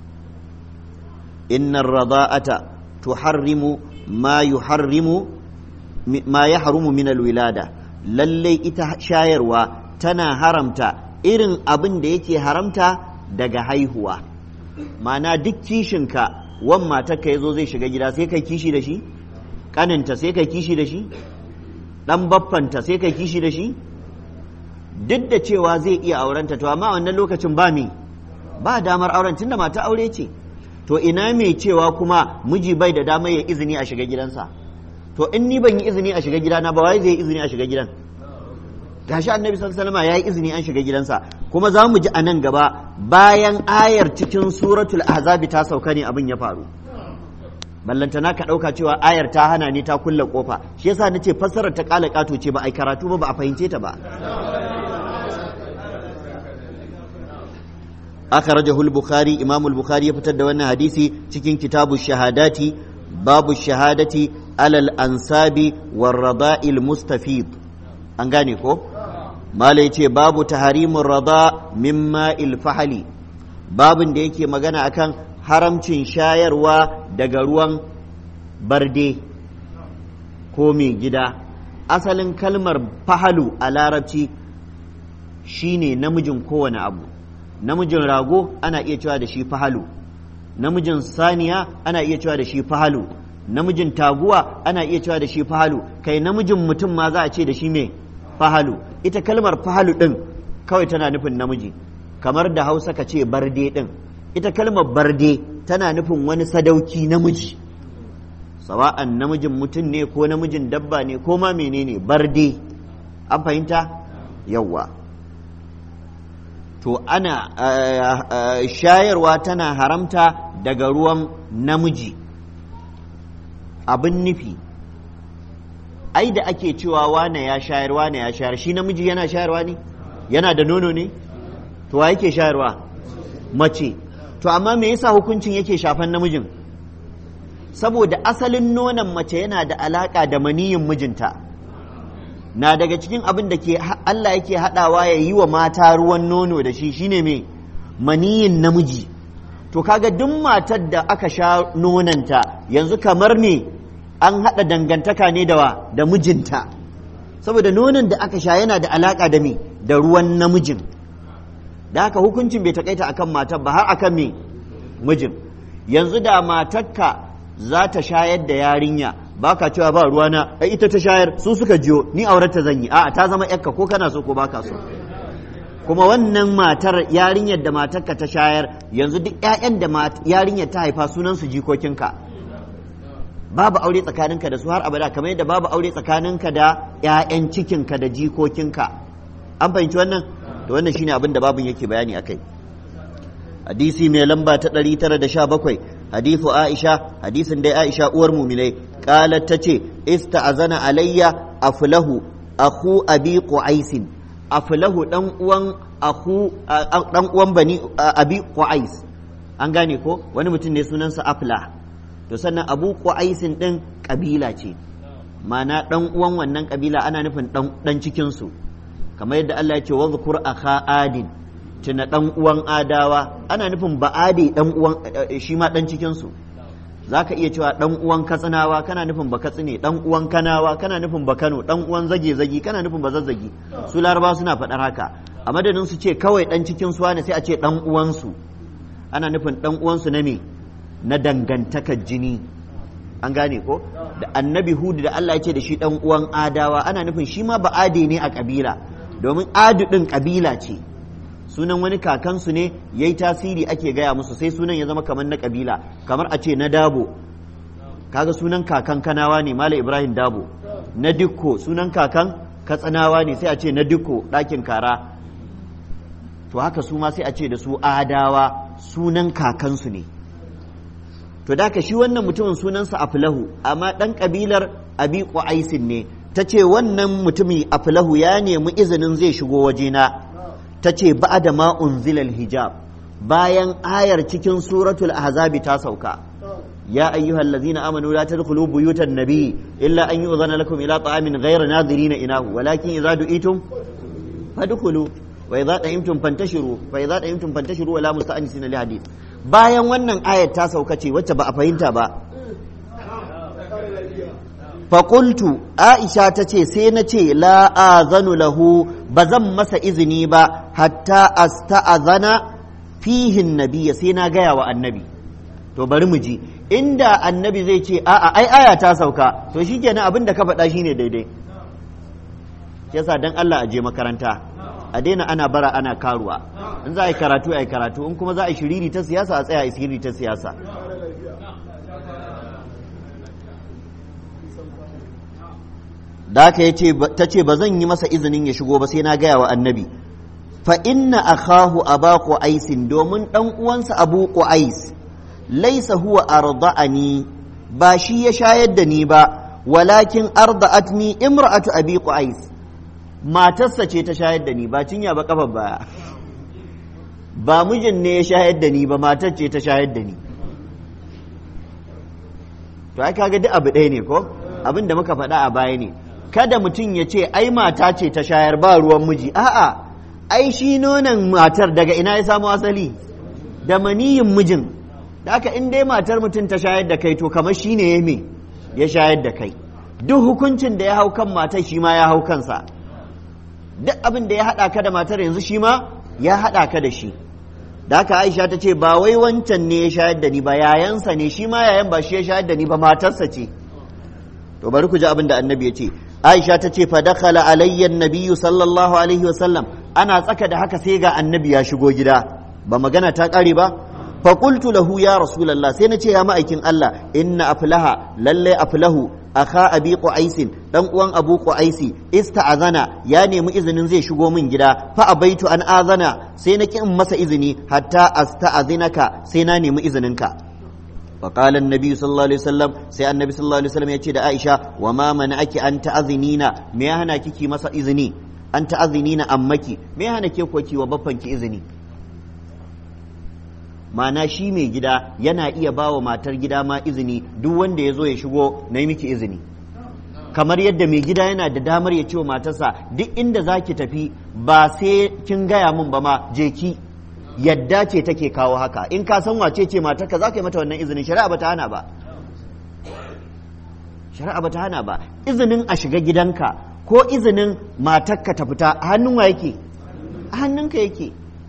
إن الرضاءة تحرم ما يحرم ما يحرم من الولادة للي إتا شايروا تنا حرمتا إرن أبن ديكي حرمتا daga haihuwa ma'ana duk kishinka wan matarka ya zo zai shiga gida sai kai kishi da shi ƙaninta sai kai kishi da shi ɗan baffanta sai kai kishi da shi duk da cewa zai iya aurenta to amma wannan lokacin ba me ba damar auren tunda mata aure ce to ina mai cewa kuma miji bai da dama ya izini a shiga gidansa to in ni ban yi izini a shiga gidana ba wai zai izini a shiga gidan gashi annabi sallallahu alaihi wasallam ya yi izini an shiga gidansa kuma za mu ji a nan gaba bayan ayar cikin suratul ahzabi ta sauka ne abin ya faru ballantana ka ɗauka cewa ayar ta hana ne ta kulle kofa shi yasa nace fassarar ta kala kato ce ba ai karatu ba ba a fahimce ta ba أخرجه البخاري إمام البخاري يفتد وانا حديثي تكين كتاب الشهادات باب الشهادة على الأنساب والرضاء المستفيض أنغاني كو ما ليتي باب تحريم الرضاء مما الفحل باب da yake magana akan haramcin shayarwa daga ruwan barde ko mai gida asalin kalmar fahalu a larabci shine namijin kowane abu namijin rago ana iya cewa da shi fahalu namijin saniya ana iya cewa da shi fahalu namijin taguwa ana iya cewa da shi fahalu kai namijin mutum ma za a ce da shi me fahalu ita kalmar fahalu din kawai tana nufin namiji kamar da hausa ka ce barde din ita kalmar barde tana nufin wani sadauki namiji sawa'an namijin mutum ne ko namijin dabba ne ko ma menene barde an fahimta yawwa to ana shayarwa tana haramta daga ruwan namiji abin nufi ai da ake cewa wane ya shayar wane ya shayar shi namiji yana shayarwa ne yana da nono ne to wa yake shayarwa mace to amma me yasa hukuncin yake shafan namijin saboda asalin nonon mace yana da alaka da maniyin mijinta na daga cikin abin da ke Allah yake haɗawa ya yi wa mata ruwan nono da shi shine mai maniyin namiji to kaga duk matar da aka sha nonanta yanzu kamar ne an haɗa dangantaka ne da wa da mijinta saboda nonon da aka sha yana da alaƙa da me da ruwan namijin da haka hukuncin bai takaita akan matar ba har akan me mijin yanzu da matarka za ta shayar da yarinya ba ka cewa ba ruwana ai ita ta shayar su suka jiyo ni aurata zan yi a'a ta zama yakka ko kana so ko baka so kuma wannan matar yarinyar da matarka ta shayar yanzu duk ƴaƴan da yarinyar ta haifa sunan su jikokinka babu aure tsakaninka da su har abada kamar yadda babu aure tsakaninka da ƴaƴan cikinka da jikokinka an fahimci wannan to wannan shine abin da babun yake bayani akai hadisi mai lamba ta 917 hadithu Aisha hadisin dai Aisha uwar muminai qalat tace ista'azana alayya aflahu akhu abi qais aflahu dan uwan akhu dan uwan bani abi qais an gane ko wani mutum ne sunansa afla to sannan abu qais din kabila ce mana dan uwan wannan kabila ana nufin dan cikin su kamar yadda Allah ya ce wa zkur akha adin tuna dan uwan adawa ana nufin ba'adi dan uwan shi ma dan cikin su zaka iya cewa dan uwan katsinawa kana nufin ba katsine dan uwan kanawa kana nufin ba kano dan uwan zage zagi kana nufin ba zazzagi su laraba suna faɗar haka a madadin su ce kawai dan cikin su ne sai a ce dan uwansu ana nufin dan uwansu na me na dangantakar jini an gane ko da annabi hudu da Allah ya ce da shi dan uwan adawa ana nufin shi ma ba'ade ne a kabila domin adu din kabila ce sunan wani kakansu ne yayi tasiri ake gaya musu sai sunan ya zama kamar na kabila kamar a ce na dabo kaga sunan kakan kanawa ne mala ibrahim dabo na dikko sunan kakan katsinawa ne sai a ce na dikko ɗakin kara to haka su ma sai a ce da su adawa sunan kakansu ne to da shi wannan mutumin sunansa aflahu amma ɗan ƙabilar abi ƙwa'aisin ne ta ce wannan mutumi aflahu ya nemi izinin zai shigo wajena ta ce ba da ma unzilal hijab bayan ayar cikin suratul ahzabi ta sauka ya ayyuhal ladzina amanu la tadkhulu buyutan nabiy illa an yu'zana lakum ila ta'amin ghayra nadirina inahu walakin idza du'itum fadkhulu wa idza ta'imtum fantashiru fa idza ta'imtum fantashiru wala musta'anisina li hadith bayan wannan ayat ta sauka ce wacce ba a fahimta ba faƙultu aisha ta ce sai na ce la'azanu lahu ba zan masa izini ba hatta asta'azana fihin nabiya sai na gaya wa annabi to bari mu ji inda annabi zai ce a'a ai aya ta sauka to shikenan abin da ka faɗa shine daidai shi yasa dan Allah a je makaranta a daina ana bara ana karuwa in za a yi karatu a yi karatu in kuma za a yi shiriri ta siyasa a tsaya a shiriri ta siyasa da haka ta ce ba zan yi masa izinin ya shigo ba sai na gaya wa annabi fa inna akhahu aba aisin domin dan uwansa abu qais laisa huwa arda'ani ba shi ya shayar da ni ba walakin arda'atni imra'atu abi qais matarsa ce ta shayar da ni ba cinya ba kafa baya ba mijin ne ya shayar da ni ba matar ce ta shayar da ni to ai kaga duk abu ɗaya ne ko abin da muka faɗa a baya ne kada mutum ya ce ai mata ce ta shayar ba ruwan miji a'a ai shi nonon matar daga ina ya samu asali da maniyin mijin da haka in dai matar mutum ta shayar da kai to kamar shi ne ya me ya shayar da kai duk hukuncin da ya hau kan matar shi ma ya hau kansa duk abin da ya haɗa ka da matar yanzu shi ma ya haɗa ka da shi da haka aisha ta ce ba wai wancan ne ya shayar da ni ba yayansa ne shi ma yayan ba shi ya shayar da ni ba matarsa ce to bari ku ji abin da annabi ya ce aisha ta ce fa dakhala alayya nabiyyu sallallahu alaihi wasallam ana tsaka da haka sai ga annabi ya shigo gida ba magana ta ƙare ba fa qultu lahu ya rasulullah sai na ce ya ma'aikin Allah inna aflaha lalle aflahu akha abi qais dan uwan abu qaisi ista'azana ya nemi izinin zai shigo min gida fa abaitu an azana sai na kin masa izini hatta asta'azinaka sai na nemi izininka فقال النبي صلى الله عليه وسلم سي النبي صلى الله عليه وسلم يتي da Aisha wa ma mana'aki an ta'azinina me ya hana kiki masa izini an ta'azinina ammaki me ya hana ke ko ki wa baffan ki izini mana shi mai gida yana iya bawa matar gida ma izini duk wanda ya zo ya shigo na yi miki izini kamar yadda mai gida yana da damar ya ce wa matarsa duk inda za ki tafi ba sai kin gaya min ba ma je ki yadda ce take kawo haka in ka san wace ce matarka za ka yi mata wannan izinin shari'a ba ta hana ba shari'a ba ta hana ba izinin a shiga gidanka ko izinin matarka ta fita a hannun wa yake a hannunka yake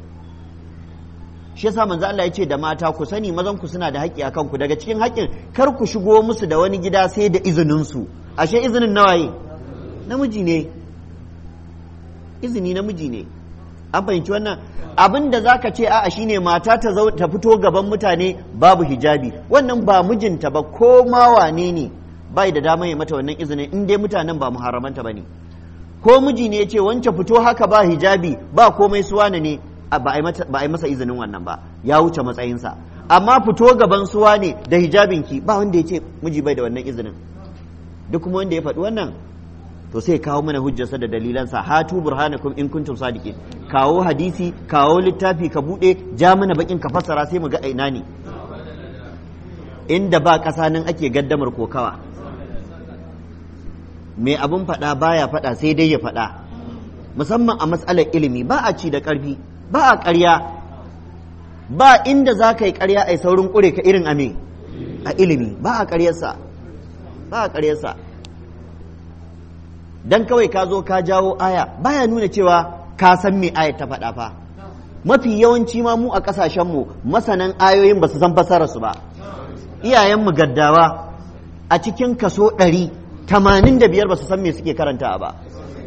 shi yasa manzo Allah ya ce da mata ku sani mazan ku suna da haƙƙi a kanku daga cikin haƙƙin kar ku shigo musu da wani gida sai da izinin su ashe izinin nawaye namiji ne izini namiji ne an fahimci wannan abin da zaka ce a'a shine mata ta ta fito gaban mutane babu hijabi wannan ba mijinta ba ko ma wane ne bai da dama ya mata wannan izinin in dai mutanen ba muharramanta bane ko miji ne ya ce wance fito haka ba hijabi ba komai suwana ne ba a yi masa izinin wannan ba ya wuce matsayinsa amma fito gaban suwa ne da hijabinki ba wanda ya ce miji bai da wannan izinin duk kuma wanda ya faɗi wannan to sai kawo mana hujjarsa da dalilansa hatu burhanakum in kuntum sadiqin kawo hadisi kawo littafi ka bude ja mana bakin ka fassara sai mu ga aina ne inda ba ƙasa nan ake gaddamar kokawa mai abin faɗa baya faɗa sai dai ya faɗa musamman a matsalar ilimi ba a ci da ƙarfi ba a ƙarya ba inda za ka yi ƙarya a saurin ƙure ka irin ame a ilimi ba a ƙaryarsa ba a ƙaryarsa dan kawai ka zo ka jawo aya baya nuna cewa ka san me ayat ta faɗa fa mafi yawanci ma mu a ƙasashenmu masanan ayoyin ba su san fassararsu ba iyayenmu gaddawa a cikin kaso ɗari tamanin da biyar ba su san me suke karanta ba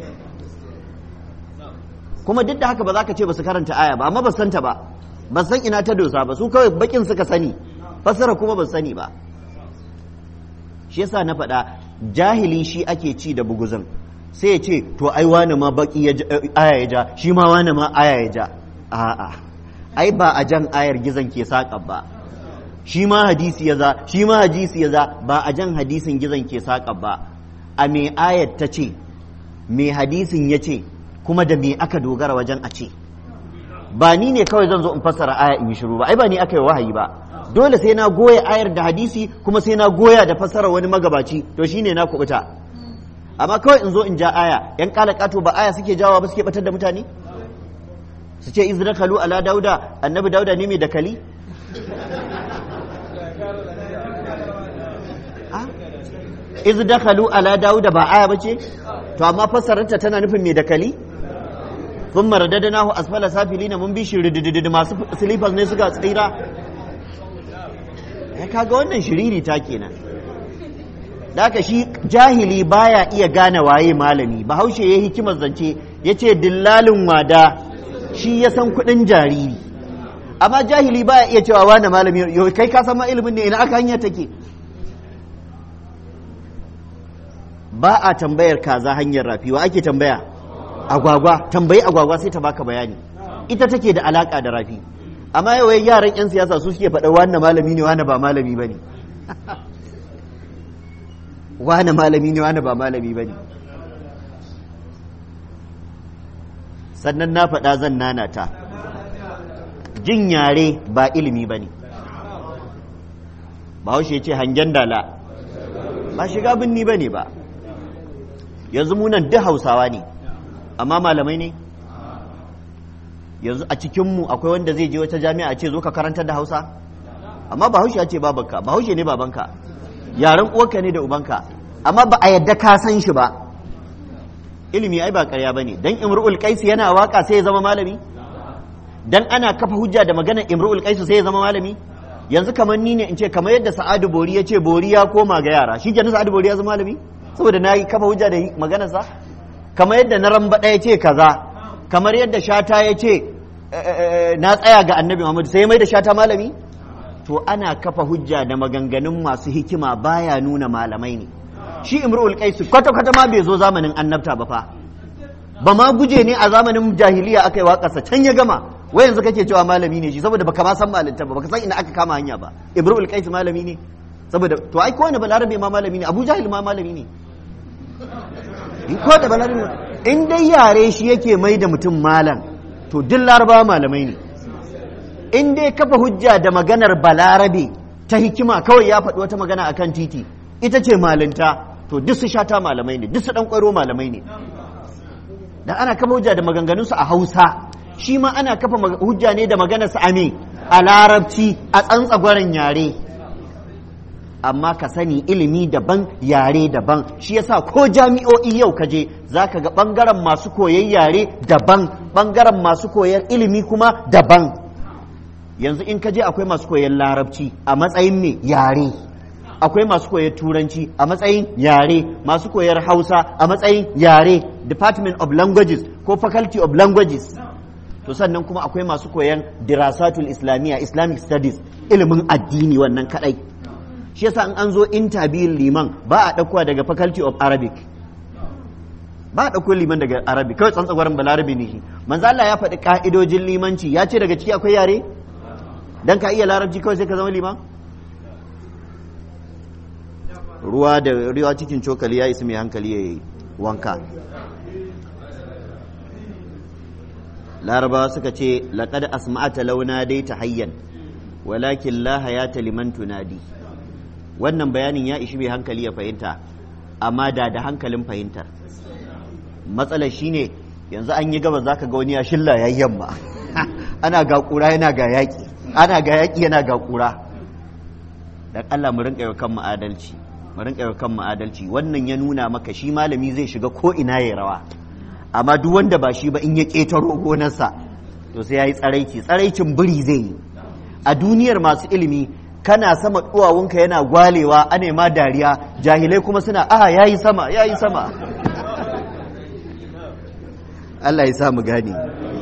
kuma duk da haka ba za ka ce ba su karanta aya ba amma ba san ta ba ba san ina ta dosa ba su kawai bakin suka sani fassara kuma ba sani ba shi yasa na faɗa jahili shi ake ci da buguzin sai ya ce to ai wani ma baki aya ya ja shi ma wani ma aya ya ja a'a ai ba a jan ayar gizon ke saƙa ba shi ma hadisi ya za shi ma hadisi ya za ba a jan hadisin gizon ke saƙa ba a me ayat ta ce me hadisin ya ce kuma da me aka dogara wajen a ce ba ni ne kawai zan zo in fassara aya in yi shiru ba ai ba ni aka yi wahayi ba dole sai na goya ayar da hadisi kuma sai na goya da fassara wani magabaci to shine na kubuta amma kawai in zo in ja aya yan kala kato ba aya suke jawa ba suke batar da mutane su ce izrakalu ala dauda annabi dauda ne mai dakali iz dakhalu ala dauda ba aya bace to amma fassararta tana nufin mai dakali thumma radadnahu asfala safilina mun bi shi rididid masu slippers ne suka tsira ya kaga wannan shiriri ta kenan Daka shi jahili baya iya gane waye malami bahaushe ya hikimar zance ya ce dillalin wada shi ya san kudin jariri amma jahili baya iya cewa wane malami yau kai ka san ma ilimin ne ina aka hanya take ba a tambayar kaza hanyar rafi wa ake tambaya agwagwa tambayi agwagwa sai ta baka bayani ita take da alaka da rafi amma yau yaran yan siyasa su suke faɗa wane malami ne wane ba malami bane wane malami ne wane ba malami bane sannan na faɗa zan nanata jin yare ba ilimi ba ne bahaushe ce hangen dala ba shiga binni ba ne ba yanzu munan duk hausawa ne amma malamai ne yanzu a cikinmu akwai wanda zai je wata jami'a ce zo ka karantar da hausa amma bahaushe ya ce babanka bahaushe ne babanka yaren uwarka ne da ubanka amma ba a yadda ka san shi ba ilimi ai ba ƙarya bane dan imru'ul qais yana waka sai ya zama malami dan ana kafa hujja da maganar imru'ul qais sai ya zama malami yanzu kamar ni ne in ce kamar yadda sa'adu bori ya ce bori ya koma ga yara shi kenan sa'adu bori ya zama malami saboda na yi kafa hujja da maganar sa kamar yadda na ramba ya ce kaza kamar yadda shata ya ce na tsaya ga annabi muhammad sai mai da shata malami to ana kafa hujja da maganganun masu hikima baya nuna malamai ne shi imru'ul qais kwata kwata ma bai zo zamanin annabta ba fa ba ma guje ne a zamanin jahiliya aka yi waƙarsa can ya gama wai yanzu kake cewa malami ne shi saboda baka ma san malinta ba baka san ina aka kama hanya ba imru'ul qais malami ne saboda to ai kowane balarabe ma malami ne abu jahil ma malami ne in ko da balarabe in dai yare shi yake mai da mutum malam to duk laraba malamai ne in dai kafa hujja da maganar balarabe ta hikima kawai ya faɗi wata magana akan titi ita ce malinta to duk su shata malamai ne duk su dan kwaro malamai ne da ana kafa hujja da maganganunsu a hausa shi ma ana kafa hujja ne da maganarsa a me a larabci a tsantsagwaren yare amma ka sani ilimi daban yare daban shi yasa ko jami'o'i yau ka je za ka ga ɓangaren masu koyan yare daban ɓangaren masu koyar ilimi kuma daban yanzu in ka je akwai masu koyan larabci a matsayin me yare akwai masu koyar turanci a matsayin yare masu koyar hausa a matsayin yare department of languages ko faculty of languages to sannan kuma akwai masu koyan dirasatul islamiyya islamic studies ilimin addini wannan kadai shi yasa in an zo interview liman ba a ɗaukowa daga faculty of arabic ba a ɗauko liman daga arabic kawai tsantsagwarin balarabi ne shi manzo Allah ya faɗi ka'idojin limanci ya ce daga ciki akwai yare dan ka iya larabci kawai sai ka zama liman ruwa da ruwa cikin cokali ya isi mai hankali ya yi wanka larabawa suka ce laƙad asma'ata launa dai ta hayyan walakin la hayata liman tunadi wannan bayanin ya ishi mai hankali ya fahimta amma da da hankalin fahimtar matsalar shine yanzu an yi gaba zaka ga wani ya shilla ya yamma ana ga kura yana ga yaƙi ana ga yaƙi yana ga kura dan Allah mu rinka kan mu adalci mu rinka kan mu adalci wannan ya nuna maka shi malami zai shiga ko ina ya rawa amma duk wanda ba shi ba in ya ƙetaro gonarsa to sai ya yi tsaraici tsaraicin biri zai yi a duniyar masu ilimi kana sama duwawunka yana gwalewa a nema dariya jahilai kuma suna a ya yi sama ya yi sama Allah ya sa mu gane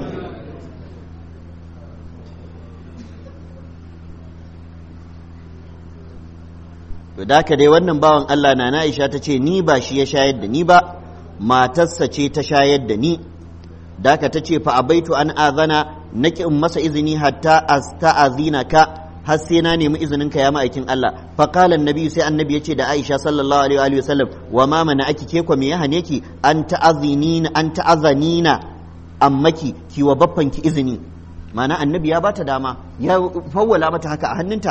to da ka dai wannan bawan Allah na Aisha ta ce ni ba shi ya shayar da ni ba matarsa ce ta shayar da ni da ka ta ce fa abaitu an azana naki in masa izini hatta asta'azina ka har sai na nemi izinin ka ya ma'aikin Allah fa qala annabi sai annabi yace da Aisha sallallahu alaihi wa sallam wa ma mana aki ke ko me ya hane ki an ta'azinina an ta'azanina ammaki ki wa baffan ki izini ma'ana annabi ya bata dama ya fawwala mata haka a hannunta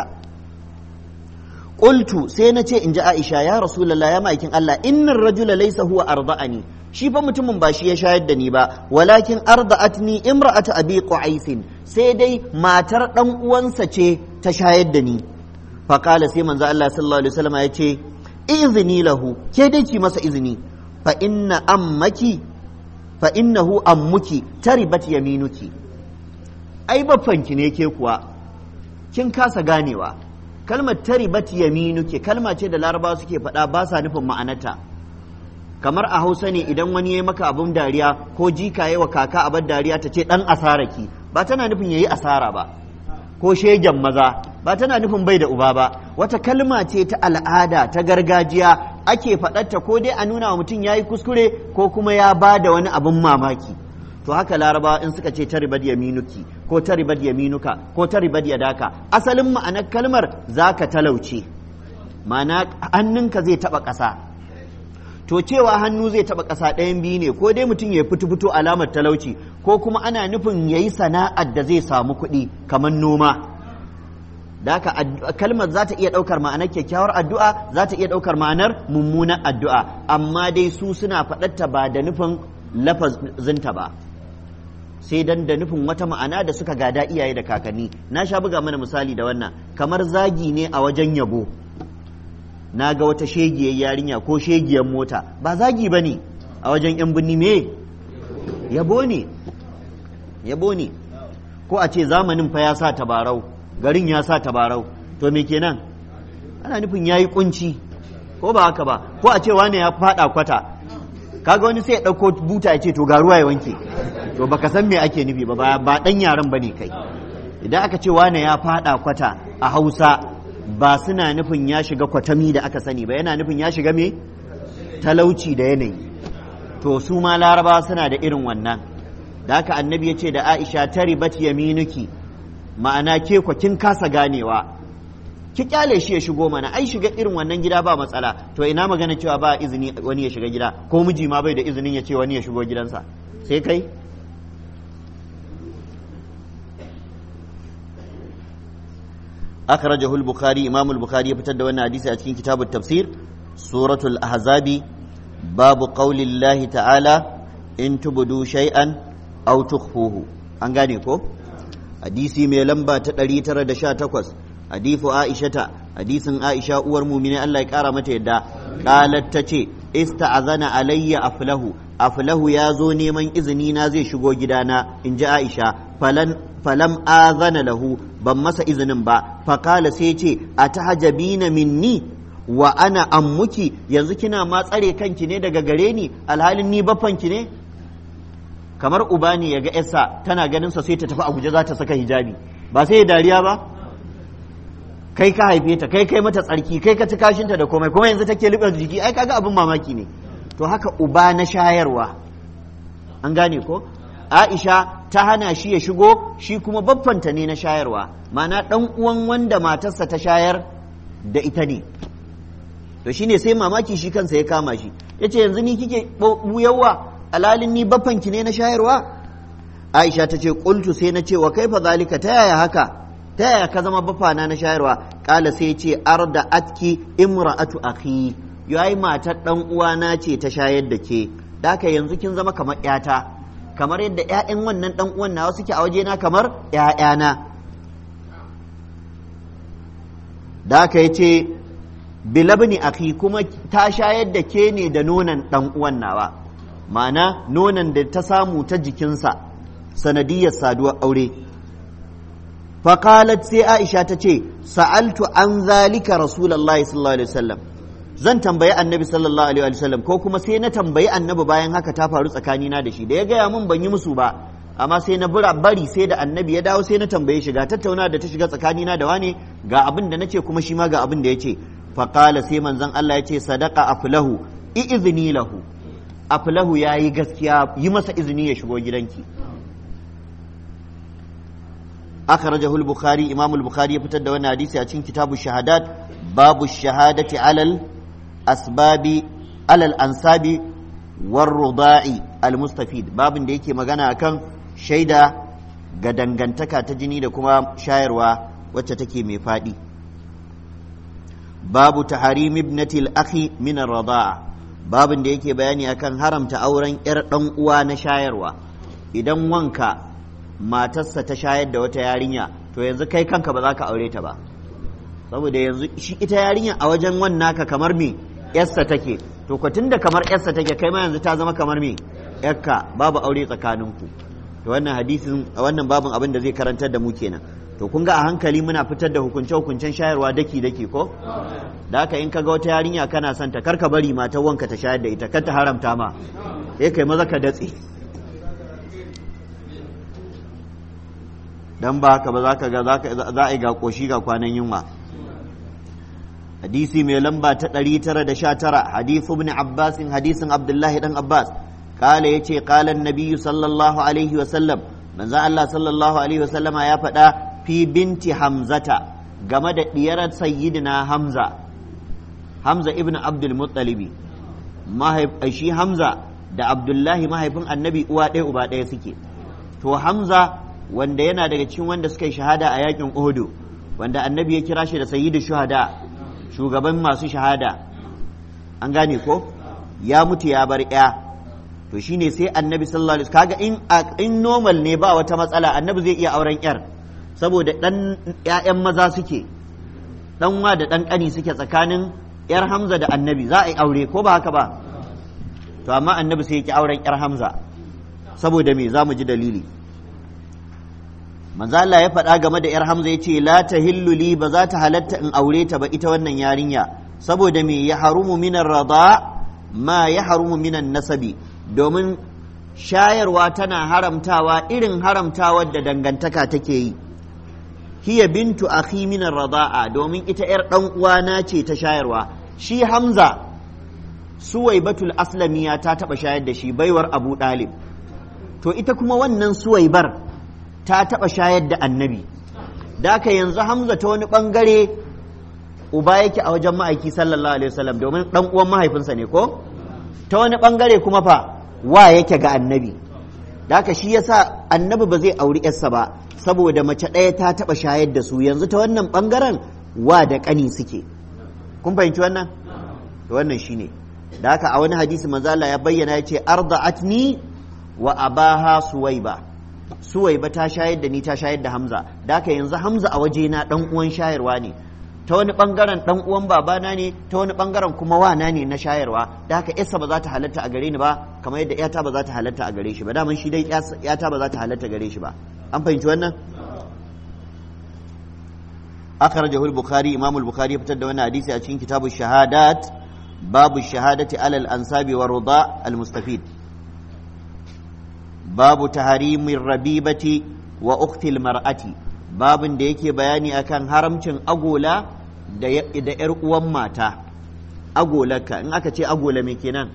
qultu sai na ce in ji Aisha ya rasulullah ya ma'aikin Allah innar rajula laysa huwa arda'ani shi fa mutumin ba shi ya shayar da ni ba walakin arda'atni imra'atu abi qu'aisin sai dai matar dan uwansa ce ta shayar da ni fa qala sai manzo Allah sallallahu alaihi wasallam ya ce izini lahu ke dai ki masa izini fa inna ammaki fa innahu ammuki taribat yaminuki ai baffanki ne ke kuwa kin kasa ganewa kalmar taribat yaminuki kalma ce da larabawa suke faɗa ba sa nufin ma'anarta kamar a hausa ne idan wani ya maka abun dariya ko jika ya wa kaka abar dariya ta ce dan asaraki ba tana nufin yayi asara ba ko shegen maza ba tana nufin bai da uba ba wata kalma ce ta al'ada ta gargajiya ake faɗarta ko dai a nuna wa mutum ya yi kuskure ko kuma ya ba da wani abin mamaki to haka laraba in suka ce taribad yaminuki ko taribad yaminuka ko taribad yadaka asalin ma'anar kalmar zaka talauce ma'ana hannunka zai taɓa ƙasa to cewa hannu zai taba ƙasa ɗayan biyu ne ko dai mutum ya fito fito alamar talauci ko kuma ana nufin ya yi sana'ar da zai samu kuɗi kamar noma da haka kalmar za ta iya ɗaukar ma'anar kyakkyawar addu'a za ta iya ɗaukar ma'anar mummunar addu'a amma dai su suna faɗarta ba da nufin lafazinta ba sai dan da nufin wata ma'ana da suka gada iyaye da kakanni na sha buga mana misali da wannan kamar zagi ne a wajen yabo na ga wata shegiyar yarinya ko shegiyar mota ba zagi ba ne a wajen 'yan birni me yabo ne yabo ne ko a ce zamanin fa ya sa tabarau garin ya sa tabarau to me kenan ana nufin ya yi kunci ko ba haka ba ko a ce wane ya fada kwata kaga wani sai ya ɗauko buta ya ce to ga ruwa ya wanke to baka san me ake nufi ba ba ɗan yaran ba ne kai idan aka ce wane ya fada kwata a hausa ba suna nufin ya shiga kwatami da aka sani ba yana nufin ya shiga me talauci da yanayi to su ma laraba suna da irin wannan da haka annabi ya ce da aisha ta ribat yaminuki ma'ana ke kwa kin kasa ganewa ki kyale shi ya shigo mana ai shiga irin wannan gida ba matsala to ina magana cewa ba izini wani ya shiga gida ko miji ma bai da izinin ya ce wani ya shigo gidansa sai kai أخرجه البخاري إمام البخاري يفتد وانا حديث أتكين كتاب التفسير سورة الأحزاب باب قول الله تعالى إن تبدوا شيئا أو تخفوه أنغاني كو حديثي مي لمبا تتلي ترى دشا تقوس حديث عائشة حديث عائشة أور مؤمنين الله يكارا متى قالت تتي استعذن علي أفله أفله يا زوني من إذني نازي شغو جدانا إن جاء عائشة فلن falam azana lahu ban masa izinin ba fakala sai ce a tahajabina minni wa ana ammuki yanzu kina ma tsare kanki ne daga gare ni alhalin ni baffanki ne kamar uba ne ya ga yarsa tana ganin sa sai ta tafi Abuja za ta saka hijabi ba sai ya dariya ba kai ka haife ta kai kai mata tsarki kai ka ci kashinta da komai kuma yanzu take liɓar jiki ai kaga abin mamaki ne to haka uba na shayarwa an gane ko Aisha ta hana shi ya shigo shi kuma baffanta ne na shayarwa mana ɗan uwan wanda matarsa ta shayar da ita ne to shine sai mamaki shi kansa ya kama shi ya ce yanzu ni kike buyawa alalin ni baffanki ne na shayarwa Aisha ta ce ƙultu sai na ce wa kaifa zalika ta yaya haka ta yaya ka zama baffana na shayarwa kala sai ce arda atki imra'atu akhi yayi matar ɗan uwana ce ta shayar da ke daka yanzu kin zama kamar 'yata kamar yadda 'ya'yan wannan ɗan uwan nawa suke a wajena kamar 'ya'yana da aka yi ce bilabni akhi kuma ta shayar da ke ne da nonon ɗan uwan nawa ma'ana nonon da ta samu ta jikinsa sanadiyar saduwar aure faƙalat sai aisha ta ce sa'altu an zalika rasulallah sallallahu alaihi wasallam zan tambayi annabi sallallahu alaihi wasallam ko kuma sai na tambayi annabi bayan haka ta faru tsakanina da shi da ya gaya min ban yi musu ba amma sai na bura bari sai da annabi ya dawo sai na tambaye shi ga tattauna da ta shiga tsakanina da wane ga abin da nace kuma shi ma ga abin da ya ce faƙala sai manzon Allah ya ce sadaka aflahu izini lahu aflahu ya yi gaskiya yi masa izini ya shigo gidanki akhrajahu al-bukhari imam al-bukhari ya fitar da wannan hadisi a cikin kitabu shahadat babu shahadati alal asbabi alal ansabi war ruda'i al-mustafid babin da yake magana akan shaida ga dangantaka ta jini da kuma shayarwa wacce take mai faɗi babu taharim ibnati al-akhi min ar-rida'a babin da yake bayani akan haramta auren yar dan uwa na shayarwa idan wanka matarsa ta shayar da wata yarinya to yanzu kai kanka ba za ka aure ta ba saboda yanzu shi ita yarinya a wajen wannan ka kamar me yarsa take to ko tunda kamar yarsa take kai ma yanzu ta zama kamar me yarka babu aure tsakaninku to wannan hadisin wannan babin abin da zai karantar da mu kenan to kun ga a hankali muna fitar da hukunce hukuncen shayarwa daki daki ko da haka in kaga wata yarinya kana son ta karka bari matar wanka ta shayar da ita kar ta haramta ma sai kai maza ka datse dan ba haka ba za ka ga za a yi ga koshi ga kwanan yunwa hadisi mai lamba ta 919 hadithu ibn abbas hadisin abdullahi dan abbas kala yace qala an-nabiy sallallahu alaihi wa sallam manzo Allah sallallahu alaihi wa sallama ya faɗa fi binti hamzata game da diyar sayyidina hamza hamza ibn abdul muttalibi shi hamza da abdullahi mahaifin annabi uwa ɗaya uba ɗaya suke to hamza wanda yana daga cikin wanda suka yi shahada a yakin Uhudu wanda annabi ya kira shi da sayyidu shuhada shugaban masu shahada an gane ko ya mutu ya bar ya to shine sai annabi sallallahu alaihi kaga in in normal ne ba wata matsala annabi zai iya auren yar saboda dan ƴaƴan maza suke dan wa da dan kani suke tsakanin yar Hamza da annabi za a yi aure ko ba haka ba to amma annabi sai ya ki auren yar Hamza saboda me za mu ji dalili manzo Allah ya faɗa game da 'yar Hamza ya ce la tahillu li ba za ta halatta in aure ta ba ita wannan yarinya saboda me ya harumu minan rada ma ya harumu minan nasabi domin shayarwa tana haramtawa irin haramtawar da dangantaka take yi hiya bintu akhi minan rada'a domin ita 'yar dan uwana ce ta shayarwa shi Hamza Suwaibatul Aslamiya ta taɓa shayar da shi baiwar Abu Dalib to ita kuma wannan Suwaibar ta taɓa shayar da annabi da aka yanzu hamza ta wani ɓangare uba yake a wajen ma'aiki sallallahu alaihi wasallam domin ɗan uwan mahaifinsa ne ko ta wani ɓangare kuma fa wa yake ga annabi da aka shi yasa annabi ba zai auri yarsa ba saboda mace ɗaya ta taɓa shayar da su yanzu ta wannan ɓangaren wa da ƙani suke kun fahimci wannan wannan shine da haka a wani hadisi manzo Allah ya bayyana ya ce arda'atni wa abaha suwaiba suwaiba ta shayar da ni ta shayar da hamza da haka yanzu hamza a waje na dan uwan shayarwa ne ta wani bangaren dan uwan babana ne ta wani bangaren kuma wana ne na shayarwa da haka yarsa ba za ta halatta a gare ni ba kamar yadda yata ba za ta halatta a gare shi ba daman shi dai yata ba za ta halatta gare shi ba an fahimci wannan akhrajahu al-bukhari imam al-bukhari ya fitar da wannan hadisi a cikin kitabu shahadat babu shahadati alal ansabi wa rida al-mustafid babu taharimin rabibati wa uktil mar'ati babin da yake bayani akan haramcin agola da yar uwan mata agolaka in aka ce agola me kenan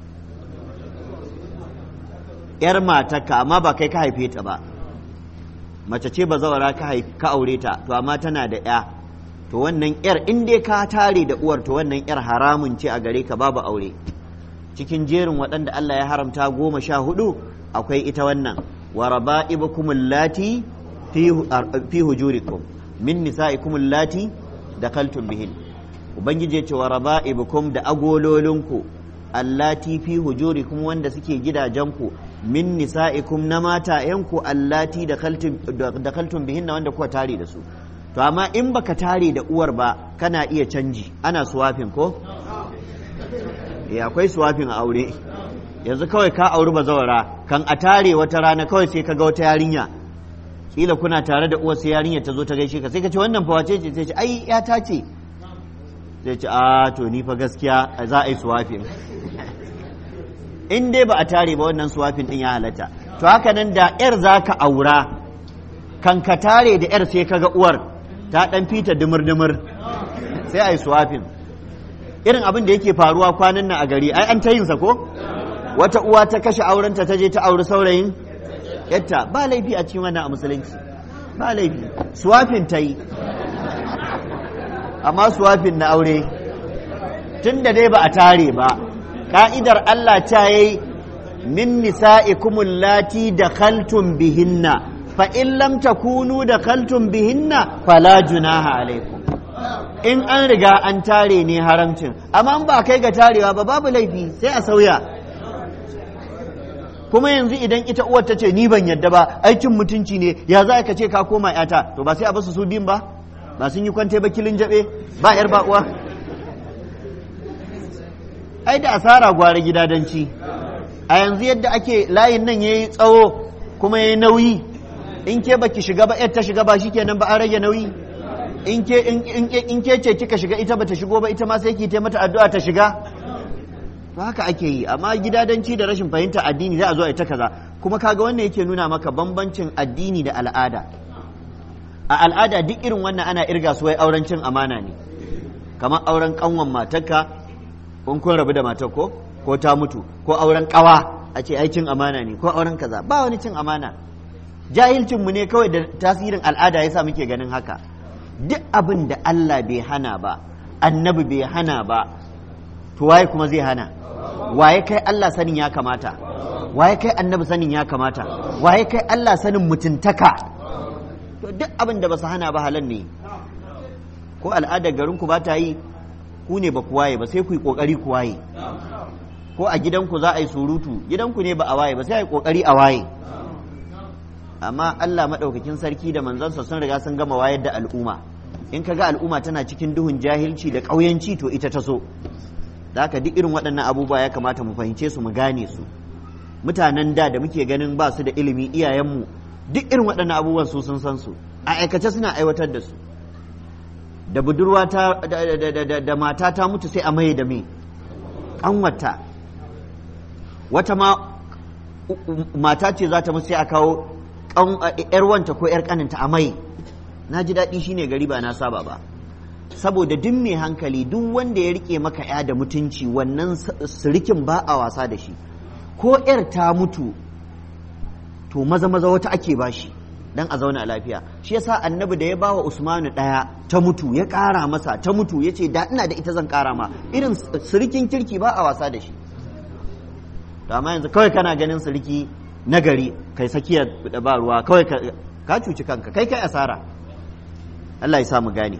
yar matarka amma ba kai ka haife ta ba mace ce ba zawara ka aure ta to amma tana da ya to wannan yar in dai ka tare da uwar to wannan yar haramun ce a gare ka babu aure cikin jerin waɗanda Allah ya haramta goma sha hudu akwai ita wannan wa raba'ibukum allati fi hujurikum min nisa'ikum allati dakaltum bihin ubangiji ya ce wa raba'ibukum da agololinku allati fi hujurikum wanda suke gidajenku min nisa'ikum na matayenku allati dakaltum bihin na wanda kuka tare da su to amma in baka tare da uwar ba kana iya canji ana suwafin ko ya akwai suwafin a aure yanzu kawai ka auri bazawara kan a tare wata rana kawai sai ka ga wata yarinya kila kuna tare da uwar sai yarinya ta zo ta gaishe ka sai ka ce wannan fa wace ce sai ce ai ya ta ce sai ce a to ni fa gaskiya za a yi suwafin in dai ba a tare ba wannan suwafin din ya halatta to haka nan da yar za ka aura kan ka tare da yar sai ka ga uwar ta dan fita dumur-dumur sai a yi suwafin irin abin da yake faruwa kwanan nan a gari ai an ta yinsa ko wata uwa ta kashe aurenta ta je ta auri saurayin yatta ba laifi a cikin wannan a musulunci ba laifi suwafin ta yi amma suwafin na aure tun da dai ba a tare ba ka'idar Allah ta yi min nisa'ikumul lati da khaltum bihinna fa in lam takunu da khaltum bihinna fala junaha alaikum in an riga an tare ne haramcin amma ba kai ga tarewa ba babu laifi sai a sauya kuma yanzu idan ita uwar ta ce ni ban yadda ba aikin mutunci ne ya za ka ce ka koma yata to ba sai a basu su biyun ba ba sun yi kwante ba kilin jabe ba yar ba uwa ai da asara gwara gidadanci a yanzu yadda ake layin nan yayi tsawo kuma yayi nauyi in ke baki shiga ba yar ta shiga ba shikenan ba an rage nauyi in ke in ke ce kika shiga ita bata shigo ba ita ma sai ki mata addu'a ta shiga to haka ake yi amma gidadanci da rashin fahimta addini za a zo a ita kaza kuma kaga wannan yake nuna maka bambancin addini da al'ada a al'ada duk irin wannan ana irga su wai auren cin amana ne kamar auren kanwan matarka kun kun rabu da matar ko ko ta mutu ko auren kawa a ce ai cin amana ne ko auren kaza ba wani cin amana jahilcin mu ne kawai da tasirin al'ada yasa muke ganin haka duk abin da Allah bai hana ba annabi bai hana ba to waye kuma zai hana waye kai Allah sanin ya kamata waye kai annabi sanin ya kamata waye kai Allah sanin mutuntaka to duk abin da ba su hana ba halal ne ko al'adar garin ku ba ta yi ku ne ba ku waye ba sai ku yi kokari ku waye ko a gidanku za a yi surutu gidanku ne ba a waye ba sai a yi kokari a waye amma Allah maɗaukakin sarki da manzansa sun riga sun gama wayar da al'umma in ka ga al'umma tana cikin duhun jahilci da ƙauyanci to ita ta so da haka duk irin waɗannan abubuwa ya kamata mu fahimce su mu gane su mutanen da da muke ganin ba su da ilimi iyayenmu duk irin waɗannan abubuwan su sun san su a aikace suna aiwatar da su da budurwa ta da mata ta mutu sai a maye da me ƙanwata wata ma mata ce za ta mutu sai a kawo yar wanta ko yar kaninta a mai na ji daɗi shine gari ba na saba ba saboda duk mai hankali duk wanda ya rike maka ya da mutunci wannan sirikin ba a wasa da shi ko yar ta mutu to maza maza wata ake bashi dan a zauna a lafiya shi yasa annabi da ya ba wa usmanu ɗaya ta mutu ya ƙara masa ta mutu ya ce da ina da ita zan ƙara ma irin sirikin kirki ba a wasa da shi to amma yanzu kawai kana ganin siriki nagari kai sakiyar da ba ruwa kawai ka cuci kanka kai kai asara Allah ya samu gane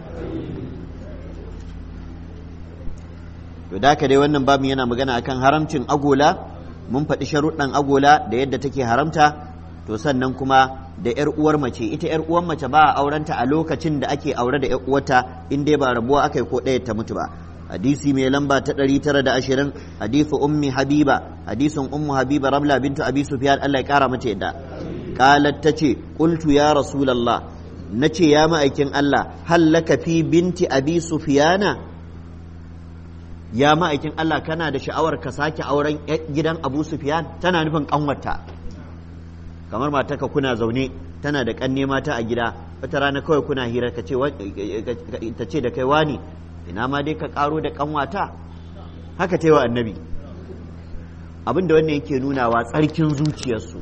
to da ka dai wannan babu yana magana akan haramcin agola mun faɗi sharuɗan agola da yadda take haramta to sannan kuma da yar uwar mace ita yar uwar mace ba a aurenta a lokacin da ake aure da yar uwarta in dai ba rabuwa aka yi ko ɗaya ta mutu ba hadisi mai lamba ta 920 hadisu ummi habiba hadisin ummu habiba ramla bintu abi sufyan Allah ya kara mata yadda qalat tace qultu ya rasulullah nace ya ma'aikin Allah hallaka fi binti abi sufyana ya ma'aikin Allah kana da sha'awar ka sake auren gidan abu sufyan tana nufin kanwarta kamar mataka kuna zaune tana da kanne mata a gida wata rana kawai kuna hira ka ce ta ce da kai wani ina ma dai ka karo da kanwata haka ta yi wa annabi abin da wannan yake nunawa tsarkin zuciyarsu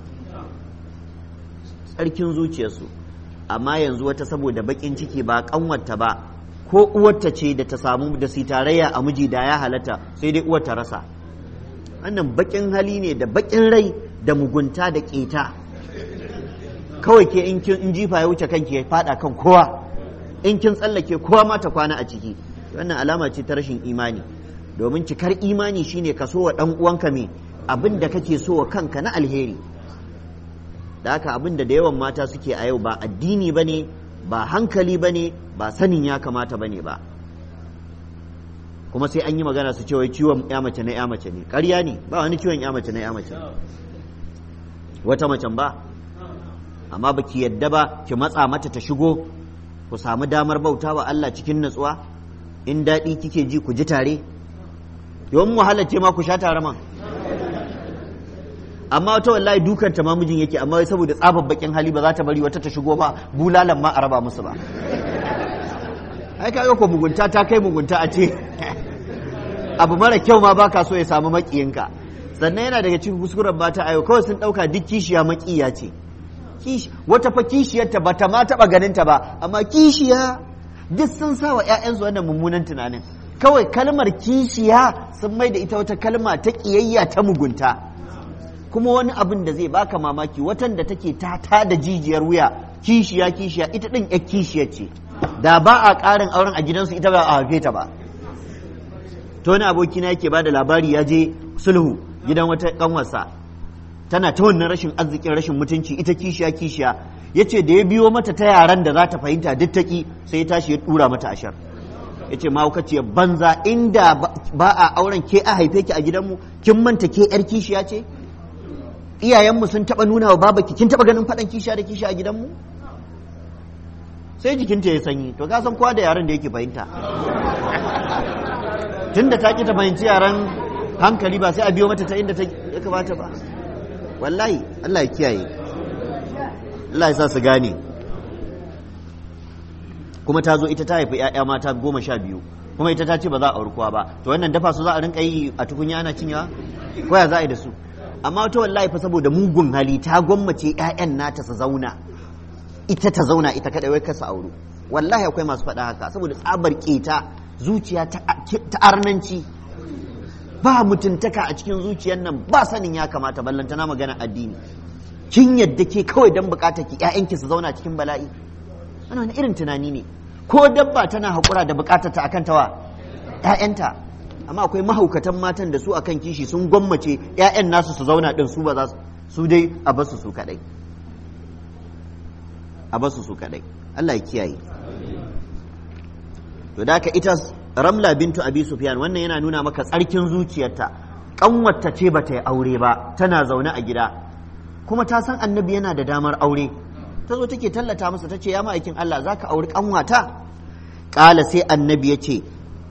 tsarkin zuciyarsu amma yanzu wata saboda bakin ciki ba kanwata ba ko uwarta ce da ta samu da su tarayya a miji da ya halatta sai dai uwar ta rasa wannan bakin hali ne da bakin rai da mugunta da keta kawai ke in kin jifa ya wuce kanki ya fada kan kowa in kin tsallake kowa ma ta kwana a ciki wannan alama ce ta rashin imani domin cikar imani shine ka so wa dan uwanka me abin da kake so wa kanka na alheri da haka abin da da yawan mata suke a yau ba addini bane ba hankali bane ba sanin ya kamata bane ba kuma sai an yi magana su ce wai ciwon ya mace na ya mace ne ƙarya ne ba wani ciwon ya mace na ya mace wata macen ba amma baki yadda ba ki matsa mata ta shigo ku samu damar bauta wa Allah cikin natsuwa in daɗi kike ji ku ji tare yawan wahalar ce ma ku sha tare man amma wata wallahi dukan ta mijin yake amma saboda tsabar bakin hali ba za ta bari wata ta shigo ba bulalan ma a raba musu ba ai kaga ko mugunta ta kai mugunta a ce abu mara kyau ma baka so ya samu makiyinka sannan yana daga cikin kuskuren mata ayo kawai sun dauka duk kishiya makiya ce wata fa kishiyarta ba ta ma taba ganin ta ba amma kishiya duk sun sa wa ƴaƴansu wannan mummunan tunanin kawai kalmar kishiya sun mai da ita wata kalma ta kiyayya ta mugunta kuma wani abin da zai baka mamaki watan da take ta da jijiyar wuya kishiya kishiya ita din ƴar kishiyar ce da ba a ƙarin auren a gidansu ita ba a haife ta ba to wani abokina yake ba da labari ya je sulhu gidan wata kanwarsa tana ta wannan rashin arzikin rashin mutunci ita kishiya kishiya ya ce da ya biyo mata ta yaran da za ta fahimta duk taƙi sai ya tashi ya ɗura mata ashar ya ce mahaukaciyar banza inda ba a auren ke a haife ki a gidanmu kin manta ke yar kishiya ce iyayenmu sun taɓa nuna wa babaki kin taɓa ganin faɗan kishiya da kishiya a gidanmu sai jikinta ya sanyi to ka san kowa da yaran da yake fahimta tunda ta ki ta fahimci yaran hankali ba sai a biyo mata ta inda ta ya kamata ba wallahi Allah ya kiyaye Allah ya sa su gane kuma ta zo ita ta haifi 'ya'ya mata goma sha biyu kuma ita ta ce ba za a auri kowa ba to wannan dafa su za a rinka yi a tukunya ana cinyawa ko ya za a yi da su amma wata wallahi fa saboda mugun hali ta gwammace 'ya'yan nata su zauna ita ta zauna ita kadai wai kasa auro wallahi akwai masu faɗa haka saboda tsabar keta zuciya ta arnanci ba mutuntaka a cikin zuciyar nan ba sanin ya kamata ballantana magana addini kin yadda ke kawai dan bukatar ki ƴaƴanki su zauna cikin bala'i wannan wani irin tunani ne ko dabba tana haƙura da bukatar ta akan tawa ƴaƴanta amma akwai mahaukatan matan da su akan kishi sun gwammace ƴaƴan nasu su zauna din su ba za su dai a basu su kadai a basu su kadai Allah ya kiyaye to da ka ita ramla bintu abi sufyan wannan yana nuna maka tsarkin zuciyarta kanwarta ce bata yi aure ba tana zaune a gida kuma ta san annabi yana da damar aure ta zo take tallata masa ta ce ya ma'aikin Allah za ka auri kanwata ƙala sai annabi ya ce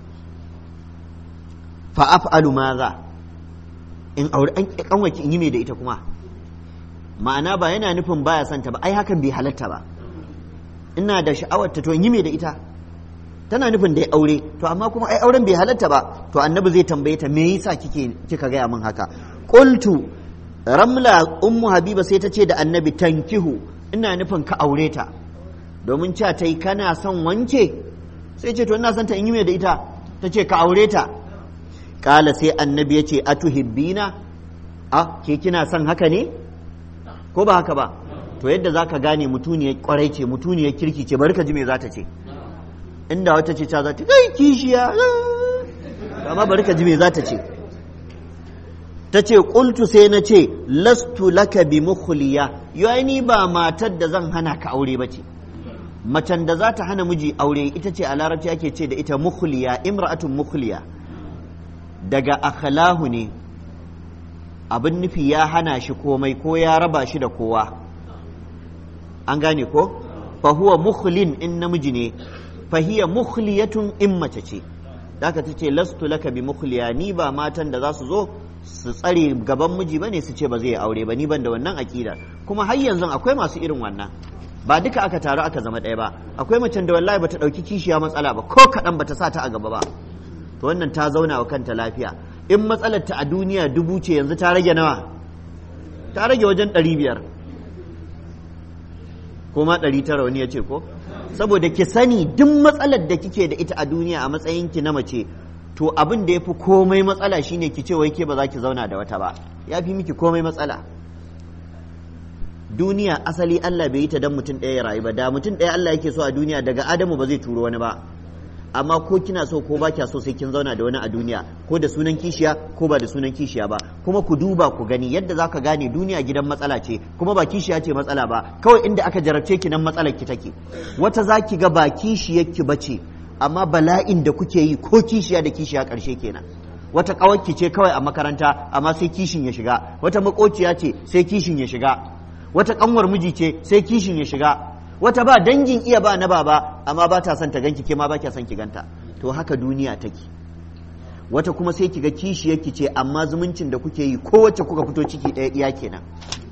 fa af'alu maza in auri an kanwaki in yi mai da ita kuma ma'ana ba yana nufin baya santa ba ai hakan bai halatta ba ina da sha'awar ta to in yi mai da ita tana nufin da ya aure to amma kuma ai auren bai halatta ba to annabi zai tambaye ta me yasa kike kika gaya min haka qultu ramla ummu habiba sai ta ce da annabi tankihu ina nufin ka aure ta domin cewa ta yi kana son wanke sai ce to ina son ta in yi mai da ita ta ce ka aure ta kala sai annabi ya ce atuhibbina a ke kina son haka ne ko ba haka ba to yadda zaka gane mutuniyar kwarai ce mutuniyar kirki ce bari ka ji me za ta ce inda wata ce ta za ta kai kishiya amma bari ka ji me za ta ce ta ce ƙultu sai na ce lastu laka bi mukhliya yau ni ba matar da zan hana ka aure ba ce macen da za ta hana miji aure ita ce a larabci ake ce da ita mukhliya imra'atun mukhliya daga akhlahu ne abin nufi ya hana shi komai ko ya raba shi da kowa an gane ko fa huwa mukhlin in namiji ne fahiya mukhliyatun in mace ce daga ta ce lastu laka bi mukhliya ni ba matan da za su zo su tsare gaban miji bane su ce ba zai aure ba ni ban da wannan akida kuma har yanzu akwai masu irin wannan ba duka aka taru aka zama ɗaya ba akwai macen da wallahi bata ɗauki kishiya matsala ba ko kaɗan bata sa ta a gaba ba to wannan ta zauna wa kanta lafiya in matsalar ta a duniya dubu ce yanzu ta rage nawa ta rage wajen ɗari biyar ko ma ɗari tara wani ya ce ko saboda ki sani duk matsalar da kike da ita a duniya a matsayin ki na mace to abin da ya fi komai matsala shine ki ce wai ke ba za ki zauna da wata ba ya fi miki komai matsala duniya asali Allah bai yi ta dan mutum ɗaya ya rayu ba da mutum ɗaya Allah yake so a duniya daga Adamu ba zai turo wani ba amma ko kina so ko ba kya so sai kin zauna da wani a duniya ko da sunan kishiya ko ba da sunan kishiya ba kuma ku duba ku gani yadda za ka gane duniya gidan matsala ce kuma ba kishiya ce matsala ba kawai inda aka jarabce ki nan matsalar ki take wata za ki ga ba kishiyar ki bace amma bala'in da kuke yi ko kishiya da kishiya ƙarshe kenan wata ƙawarki ce kawai a makaranta amma sai kishin ya shiga wata makociya ce sai kishin ya shiga wata ƙanwar miji ce sai kishin ya shiga wata ba dangin iya ba na baba amma ba ta son ta ganki ke ma ba kya son ki ganta to haka duniya take wata kuma sai ki ga kishiyarki ce amma zumuncin da kuke yi kowace kuka fito ciki ɗaya iya kenan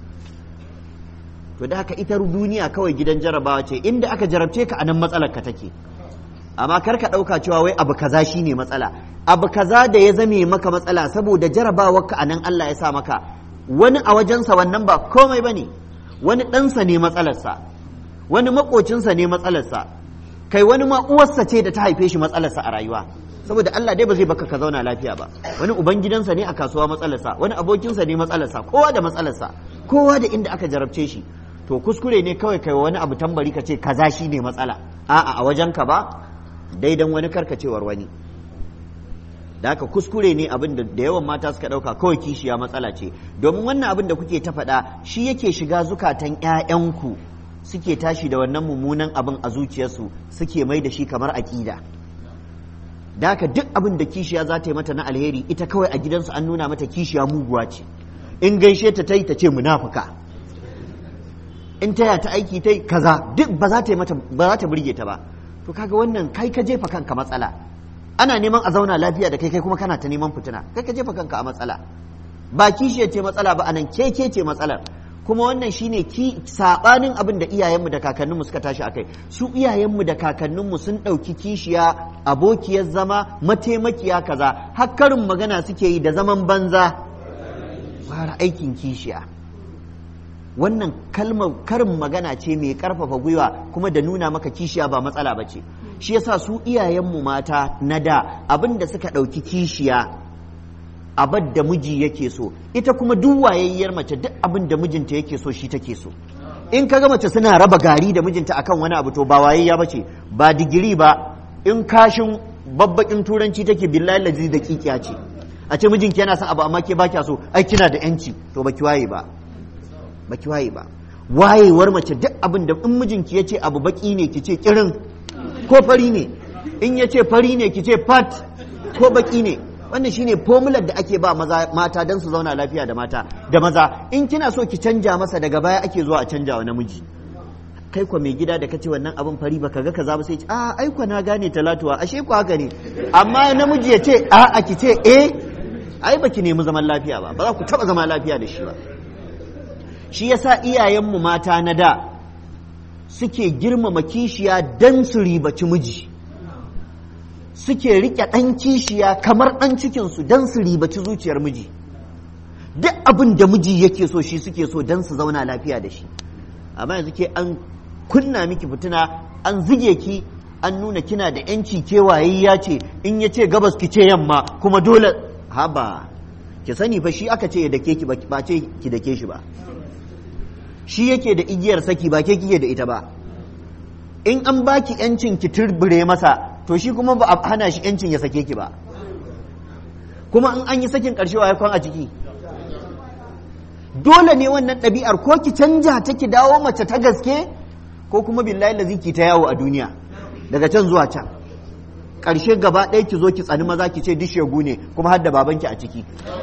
to da haka ita duniya kawai gidan jarabawa ce inda aka jarabce ka anan matsalar ka take amma kar ka ɗauka cewa wai abu kaza shine matsala abu kaza da ya zame maka matsala saboda jarabawar ka anan Allah ya sa maka wani a wajensa wannan ba komai bane wani ɗansa ne matsalarsa wani makocinsa ne matsalarsa kai wani ma uwarsa ce da ta haife shi matsalarsa a rayuwa saboda Allah dai ba zai baka ka zauna lafiya ba wani ubangidansa ne a kasuwa matsalarsa wani abokinsa ne matsalarsa kowa da matsalarsa kowa da inda aka jarabce shi to kuskure ne kawai kai wani abu tambari ka ce kaza shi ne matsala a'a a wajen ka ba daidan wani karkacewar wani da haka kuskure ne abin da da yawan mata suka dauka kawai kishiya matsala ce domin wannan abin da kuke ta faɗa shi yake shiga zukatan 'ya'yanku suke tashi da wannan mummunan abin a zuciyarsu suke mai da shi kamar aƙida da haka duk abin da kishiya za ta yi mata na alheri ita kawai a gidansu an nuna mata kishiya muguwa ce in gaishe ta ta yi ta ce munafuka in taya ta aiki ta yi kaza duk ba za ta yi mata ba za ta burge ta ba to kaga wannan kai ka jefa kanka matsala ana neman a zauna lafiya da kai kai kuma kana ta neman fitina kai ka jefa kanka a matsala ba kishiya ce matsala ba anan keke ce matsalar kuma wannan shine ki sabanin abin da iyayenmu da kakanninmu suka tashi akai su iyayenmu da kakanninmu sun ɗauki kishiya abokiyar zama mataimakiya kaza har karin magana suke yi da zaman banza fara aikin kishiya wannan kalmar karin magana ce mai karfafa gwiwa kuma da nuna maka kishiya ba matsala ba ce shi yasa su iyayenmu mata na da abin da suka ɗauki kishiya abad da miji yake so ita kuma duk wayayyar mace duk abin da mijinta yake so shi take so in ka ga mace suna raba gari da mijinta akan wani abu to ba wayayya bace ba digiri ba in kashin babbakin turanci take billahi lazi da kikiya ce a ce mijinki yana son abu amma ke ba kya so ai kina da yanci to baki waye ba baki waye ba wayewar mace duk abin da in mijinki ya ce abu baki ne ki ce kirin ko fari ne in ya ce fari ne ki ce fat ko baki ne wannan shine formular da ake ba maza mata don su zauna lafiya da mata da maza in kina so ki canja masa daga baya ake zuwa a canja wa namiji kai kwa mai gida da kace wannan abin fari baka ga kaza ba sai a ai kwa na gane talatuwa ashe ku haka ne amma namiji ya ce a a ki ce eh ai baki nemi zaman lafiya ba ba za ku taba zama lafiya da shi ba shi yasa iyayenmu mata na da suke girmama kishiya dan su ribaci miji suke rike ɗan kishiya kamar ɗan cikinsu don su ribaci zuciyar miji duk abin da miji yake so shi suke so don su zauna lafiya da shi amma yanzu ke an kunna miki fitina an zige ki an nuna kina da yanci kewaye ya ce in ya ce gabas ki ce yamma kuma dole haba ki sani fa shi aka ce ya dake ki ba ce ki dake shi ba shi yake da igiyar saki ba ke kike da ita ba in an baki yancin ki turbure masa to shi kuma ba a hana shi yancin ya sake ki ba kuma in an yi sakin ƙarshe wa kwan a ciki dole ne wannan ɗabi'ar ko ki canja ta ki dawo mace ta gaske ko kuma billahi lazi ki ta yawo a duniya daga can zuwa can ƙarshe gaba ɗaya ki zo ki tsani maza ki ce duk shegu ne kuma har da babanki a ciki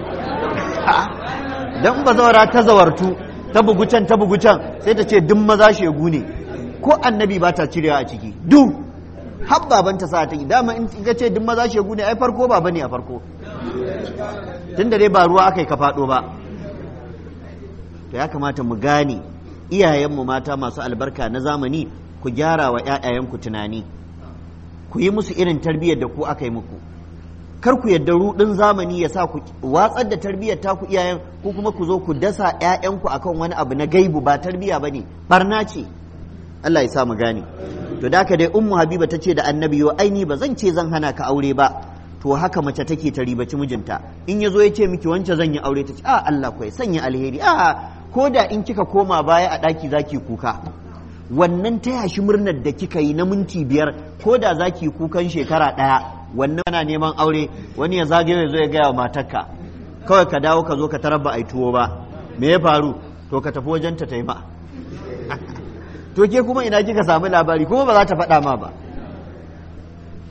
dan ba zawara ta zawartu ta bugu can ta bugu can sai ta ce duk maza shegu ne ko annabi ba ta cirewa a ciki duk har babanta sa ta yi dama in ka ce duk maza shegu ne ai farko baba ne a farko tun da dai ba ruwa aka yi ka faɗo ba to ya kamata mu gane iyayenmu mata masu albarka na zamani ku gyara wa ‘ya'yayenku tunani ku yi musu irin tarbiyyar da ku aka yi muku kar ku yadda ruɗin zamani ya sa ku watsar da tarbiyyar ta ku iyayen ko kuma ku zo ku dasa ‘ya'yanku akan wani abu na gaibu ba tarbiyya ba ne barna ce Allah ya sa mu gane to da haka dai ummu habiba ta ce da annabi yo aini ba zan ce zan hana ka aure ba to haka mace take ta ribaci mijinta in ya zo ya ce miki wance zan yi aure ta ce a Allah kwai sanya alheri a ko da in kika koma baya a ɗaki zaki kuka wannan taya shi murnar da kika yi na minti biyar ko da zaki kukan shekara ɗaya wannan ana neman aure wani ya zagaye ya zo ya gaya wa matarka kawai ka dawo ka zo ka tarar ba a yi tuwo ba me ya faru to ka tafi wajen ta taima to ke kuma ina kika samu labari kuma ba za ta faɗa ma ba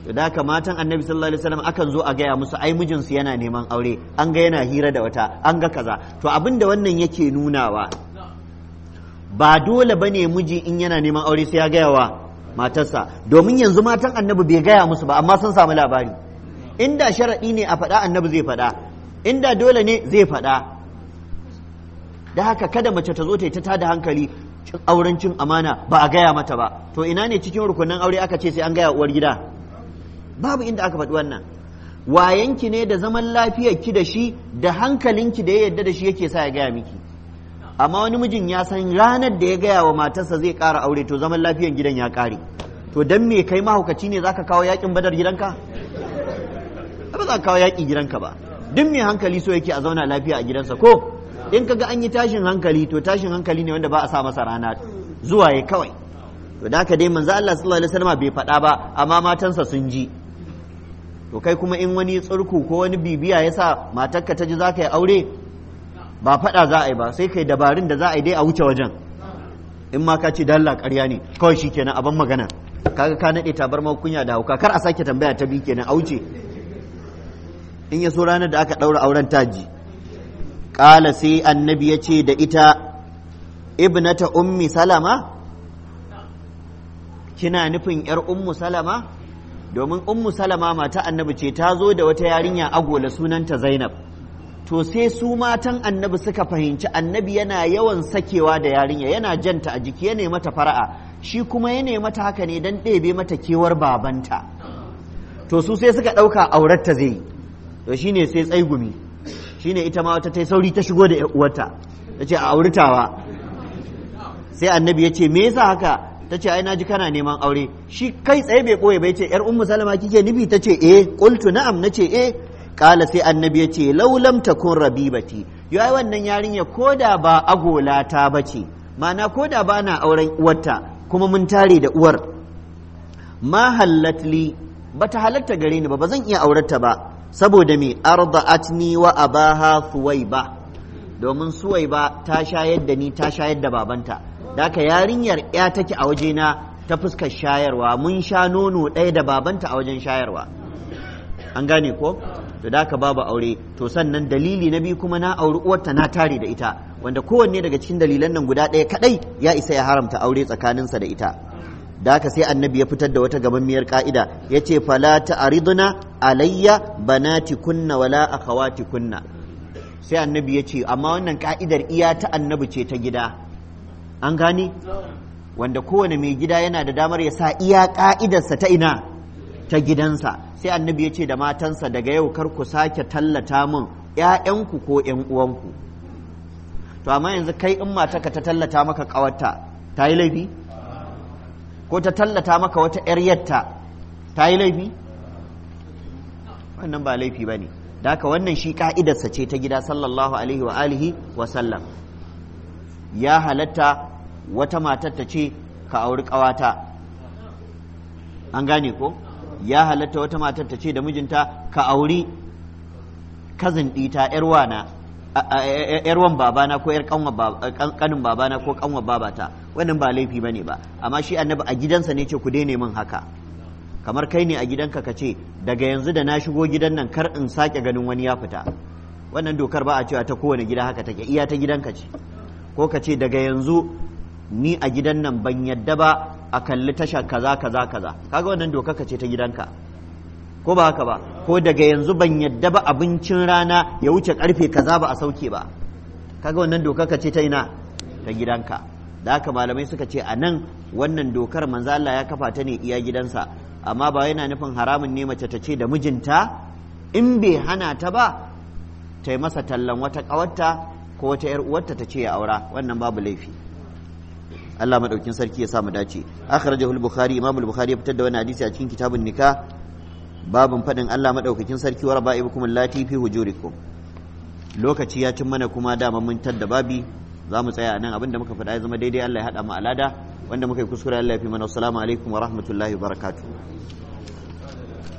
da haka matan annabi sallallahu alaihi wasallam akan zo a gaya musu ai mijinsu yana neman aure an ga yana hira da wata an ga kaza to abin da wannan yake nunawa ba dole bane miji in yana neman aure sai ya gaya wa matarsa domin yanzu matan annabi bai gaya musu ba amma sun samu labari inda sharaɗi ne a faɗa annabi zai faɗa inda dole ne zai faɗa da haka kada mace ta zo ta yi ta tada hankali auren cin amana ba a gaya mata ba to ina ne cikin rukunin aure aka ce sai an gaya uwar gida babu inda aka faɗi wannan wayanki ne da zaman lafiyarki da shi da hankalinki da ya yarda da shi yake sa ya gaya miki amma wani mijin ya san ranar da ya gaya wa matarsa zai ƙara aure to zaman lafiyar gidan ya ƙare to dan me kai mahaukaci ne zaka kawo yakin badar gidanka ba za ka kawo yaƙi gidanka ba duk mai hankali so yake a zauna lafiya a gidansa ko in kaga an yi tashin hankali to tashin hankali ne wanda ba a sa masa rana zuwa ya kawai to da haka dai manzo Allah sallallahu alaihi wasallam bai faɗa ba amma matansa sun ji to kai kuma in wani tsurku ko wani bibiya ya sa matarka ta ji za ka yi aure ba faɗa za a yi ba sai kai dabarun da za a yi dai a wuce wajen in ma ka ce dalla ƙarya ne kawai shi kenan abin magana kaga ka naɗe tabar kunya da hauka kar a sake tambaya ta bi kenan a wuce in ya so ranar da aka ɗaura auren taji ƙala sai annabi ya ce da ita ibnata ummi salama kina nufin yar ummu salama domin ummu salama mata annabi ce ta zo da wata yarinya agola sunanta zainab to sai su matan annabi suka fahimci annabi yana yawan sakewa da yarinya yana janta a jiki yana mata fara'a shi kuma yana mata haka ne don ɗebe mata kewar babanta to su sai suka ɗauka auratta zai yi to shine sai tsaigumi shine ita ma wata ta sauri ta shigo da uwarta ta ce a auritawa sai annabi ya ce me yasa haka ta ce ai naji kana neman aure shi kai tsaye bai ɓoye bai ce yar ummu salama kike nufi ta ce eh qultu na'am na ce eh kala sai annabi ya ce laulam takun rabibati yayi wannan yarinya koda ba agola ta bace ma'ana koda ba na auren uwarta kuma mun tare da uwar ma hallatli bata halatta gare ni ba ba zan iya aurarta ba saboda me arda'atni wa abaha suwaiba domin suwaiba ta shayar da ni ta shayar da babanta daka yarinyar ya take a wajena ta fuskar shayarwa mun sha nono ɗaya da babanta a wajen shayarwa an gane ko to da ka babu aure to sannan dalili na biyu kuma na auri uwarta na tare da ita wanda kowanne daga cikin dalilan nan guda ɗaya kadai ya isa ya haramta aure tsakaninsa da ita da haka sai annabi ya fitar da wata gamammiyar ka'ida ya ce fala ta'riduna alayya banati kunna wala akhawati kunna sai annabi ya ce amma wannan ka'idar iya ta annabi ce ta gida an gane wanda kowane mai gida yana da damar ya sa iya ka'idarsa ta ina ta gidansa sai annabi ya ce da matansa daga yau kar ku sake tallata min ‘ya'yanku ko ‘yan uwanku to amma yanzu kai in mataka ta tallata maka ƙawarta ta yi laifi ko ta tallata maka wata ‘yar yatta ta yi laifi wannan ba laifi ba ne da haka wannan shi ka'idarsa ce ta gida sallallahu alaihi wa alihi wa sallam ya halatta wata matar ta ce ka auri ƙawata an gane ko ya halatta wata matar ta ce da mijinta ka auri kazin ɗita ‘yarwan babana ko ‘yar kanin babana ko kanwa babata wannan ba laifi ba ne ba amma shi annabi a gidansa ne ce ku daina min haka kamar kai ne a gidanka ka ce daga yanzu da na shigo gidan nan kar in sake ganin wani ya fita wannan dokar ba a cewa ta kowane gida haka take iya ta gidanka ce ko ka ce daga yanzu ni a gidan nan ban yadda ba a kalli tasha kaza kaza kaza kaga wannan doka ka ce ta gidanka ko ba haka ba ko daga yanzu ban yadda ba abincin rana ya wuce karfe kaza ba a sauke ba kaga wannan doka ka ce ta ina ta gidanka da haka malamai suka ce a nan wannan dokar manzo Allah ya kafa ta ne iya gidansa amma ba yana nufin haramun ne mace ta ce da mijinta in bai hana ta ba ta yi masa tallan wata ƙawarta ko wata 'yar uwarta ta ce ya aura wannan babu laifi Allah madaukin sarki ya sa mu dace akhrajahu al-bukhari imam al-bukhari ya fitar da wani hadisi a cikin kitabun nikah babun fadin Allah madaukakin sarki wa raba'ibukum allati fi hujurikum lokaci ya cin mana kuma dama mun tadda babi za mu tsaya nan abinda muka faɗa ya zama daidai Allah ya haɗa mu alada wanda muka yi kuskure Allah ya fi mana assalamu alaikum wa rahmatullahi wa barakatuh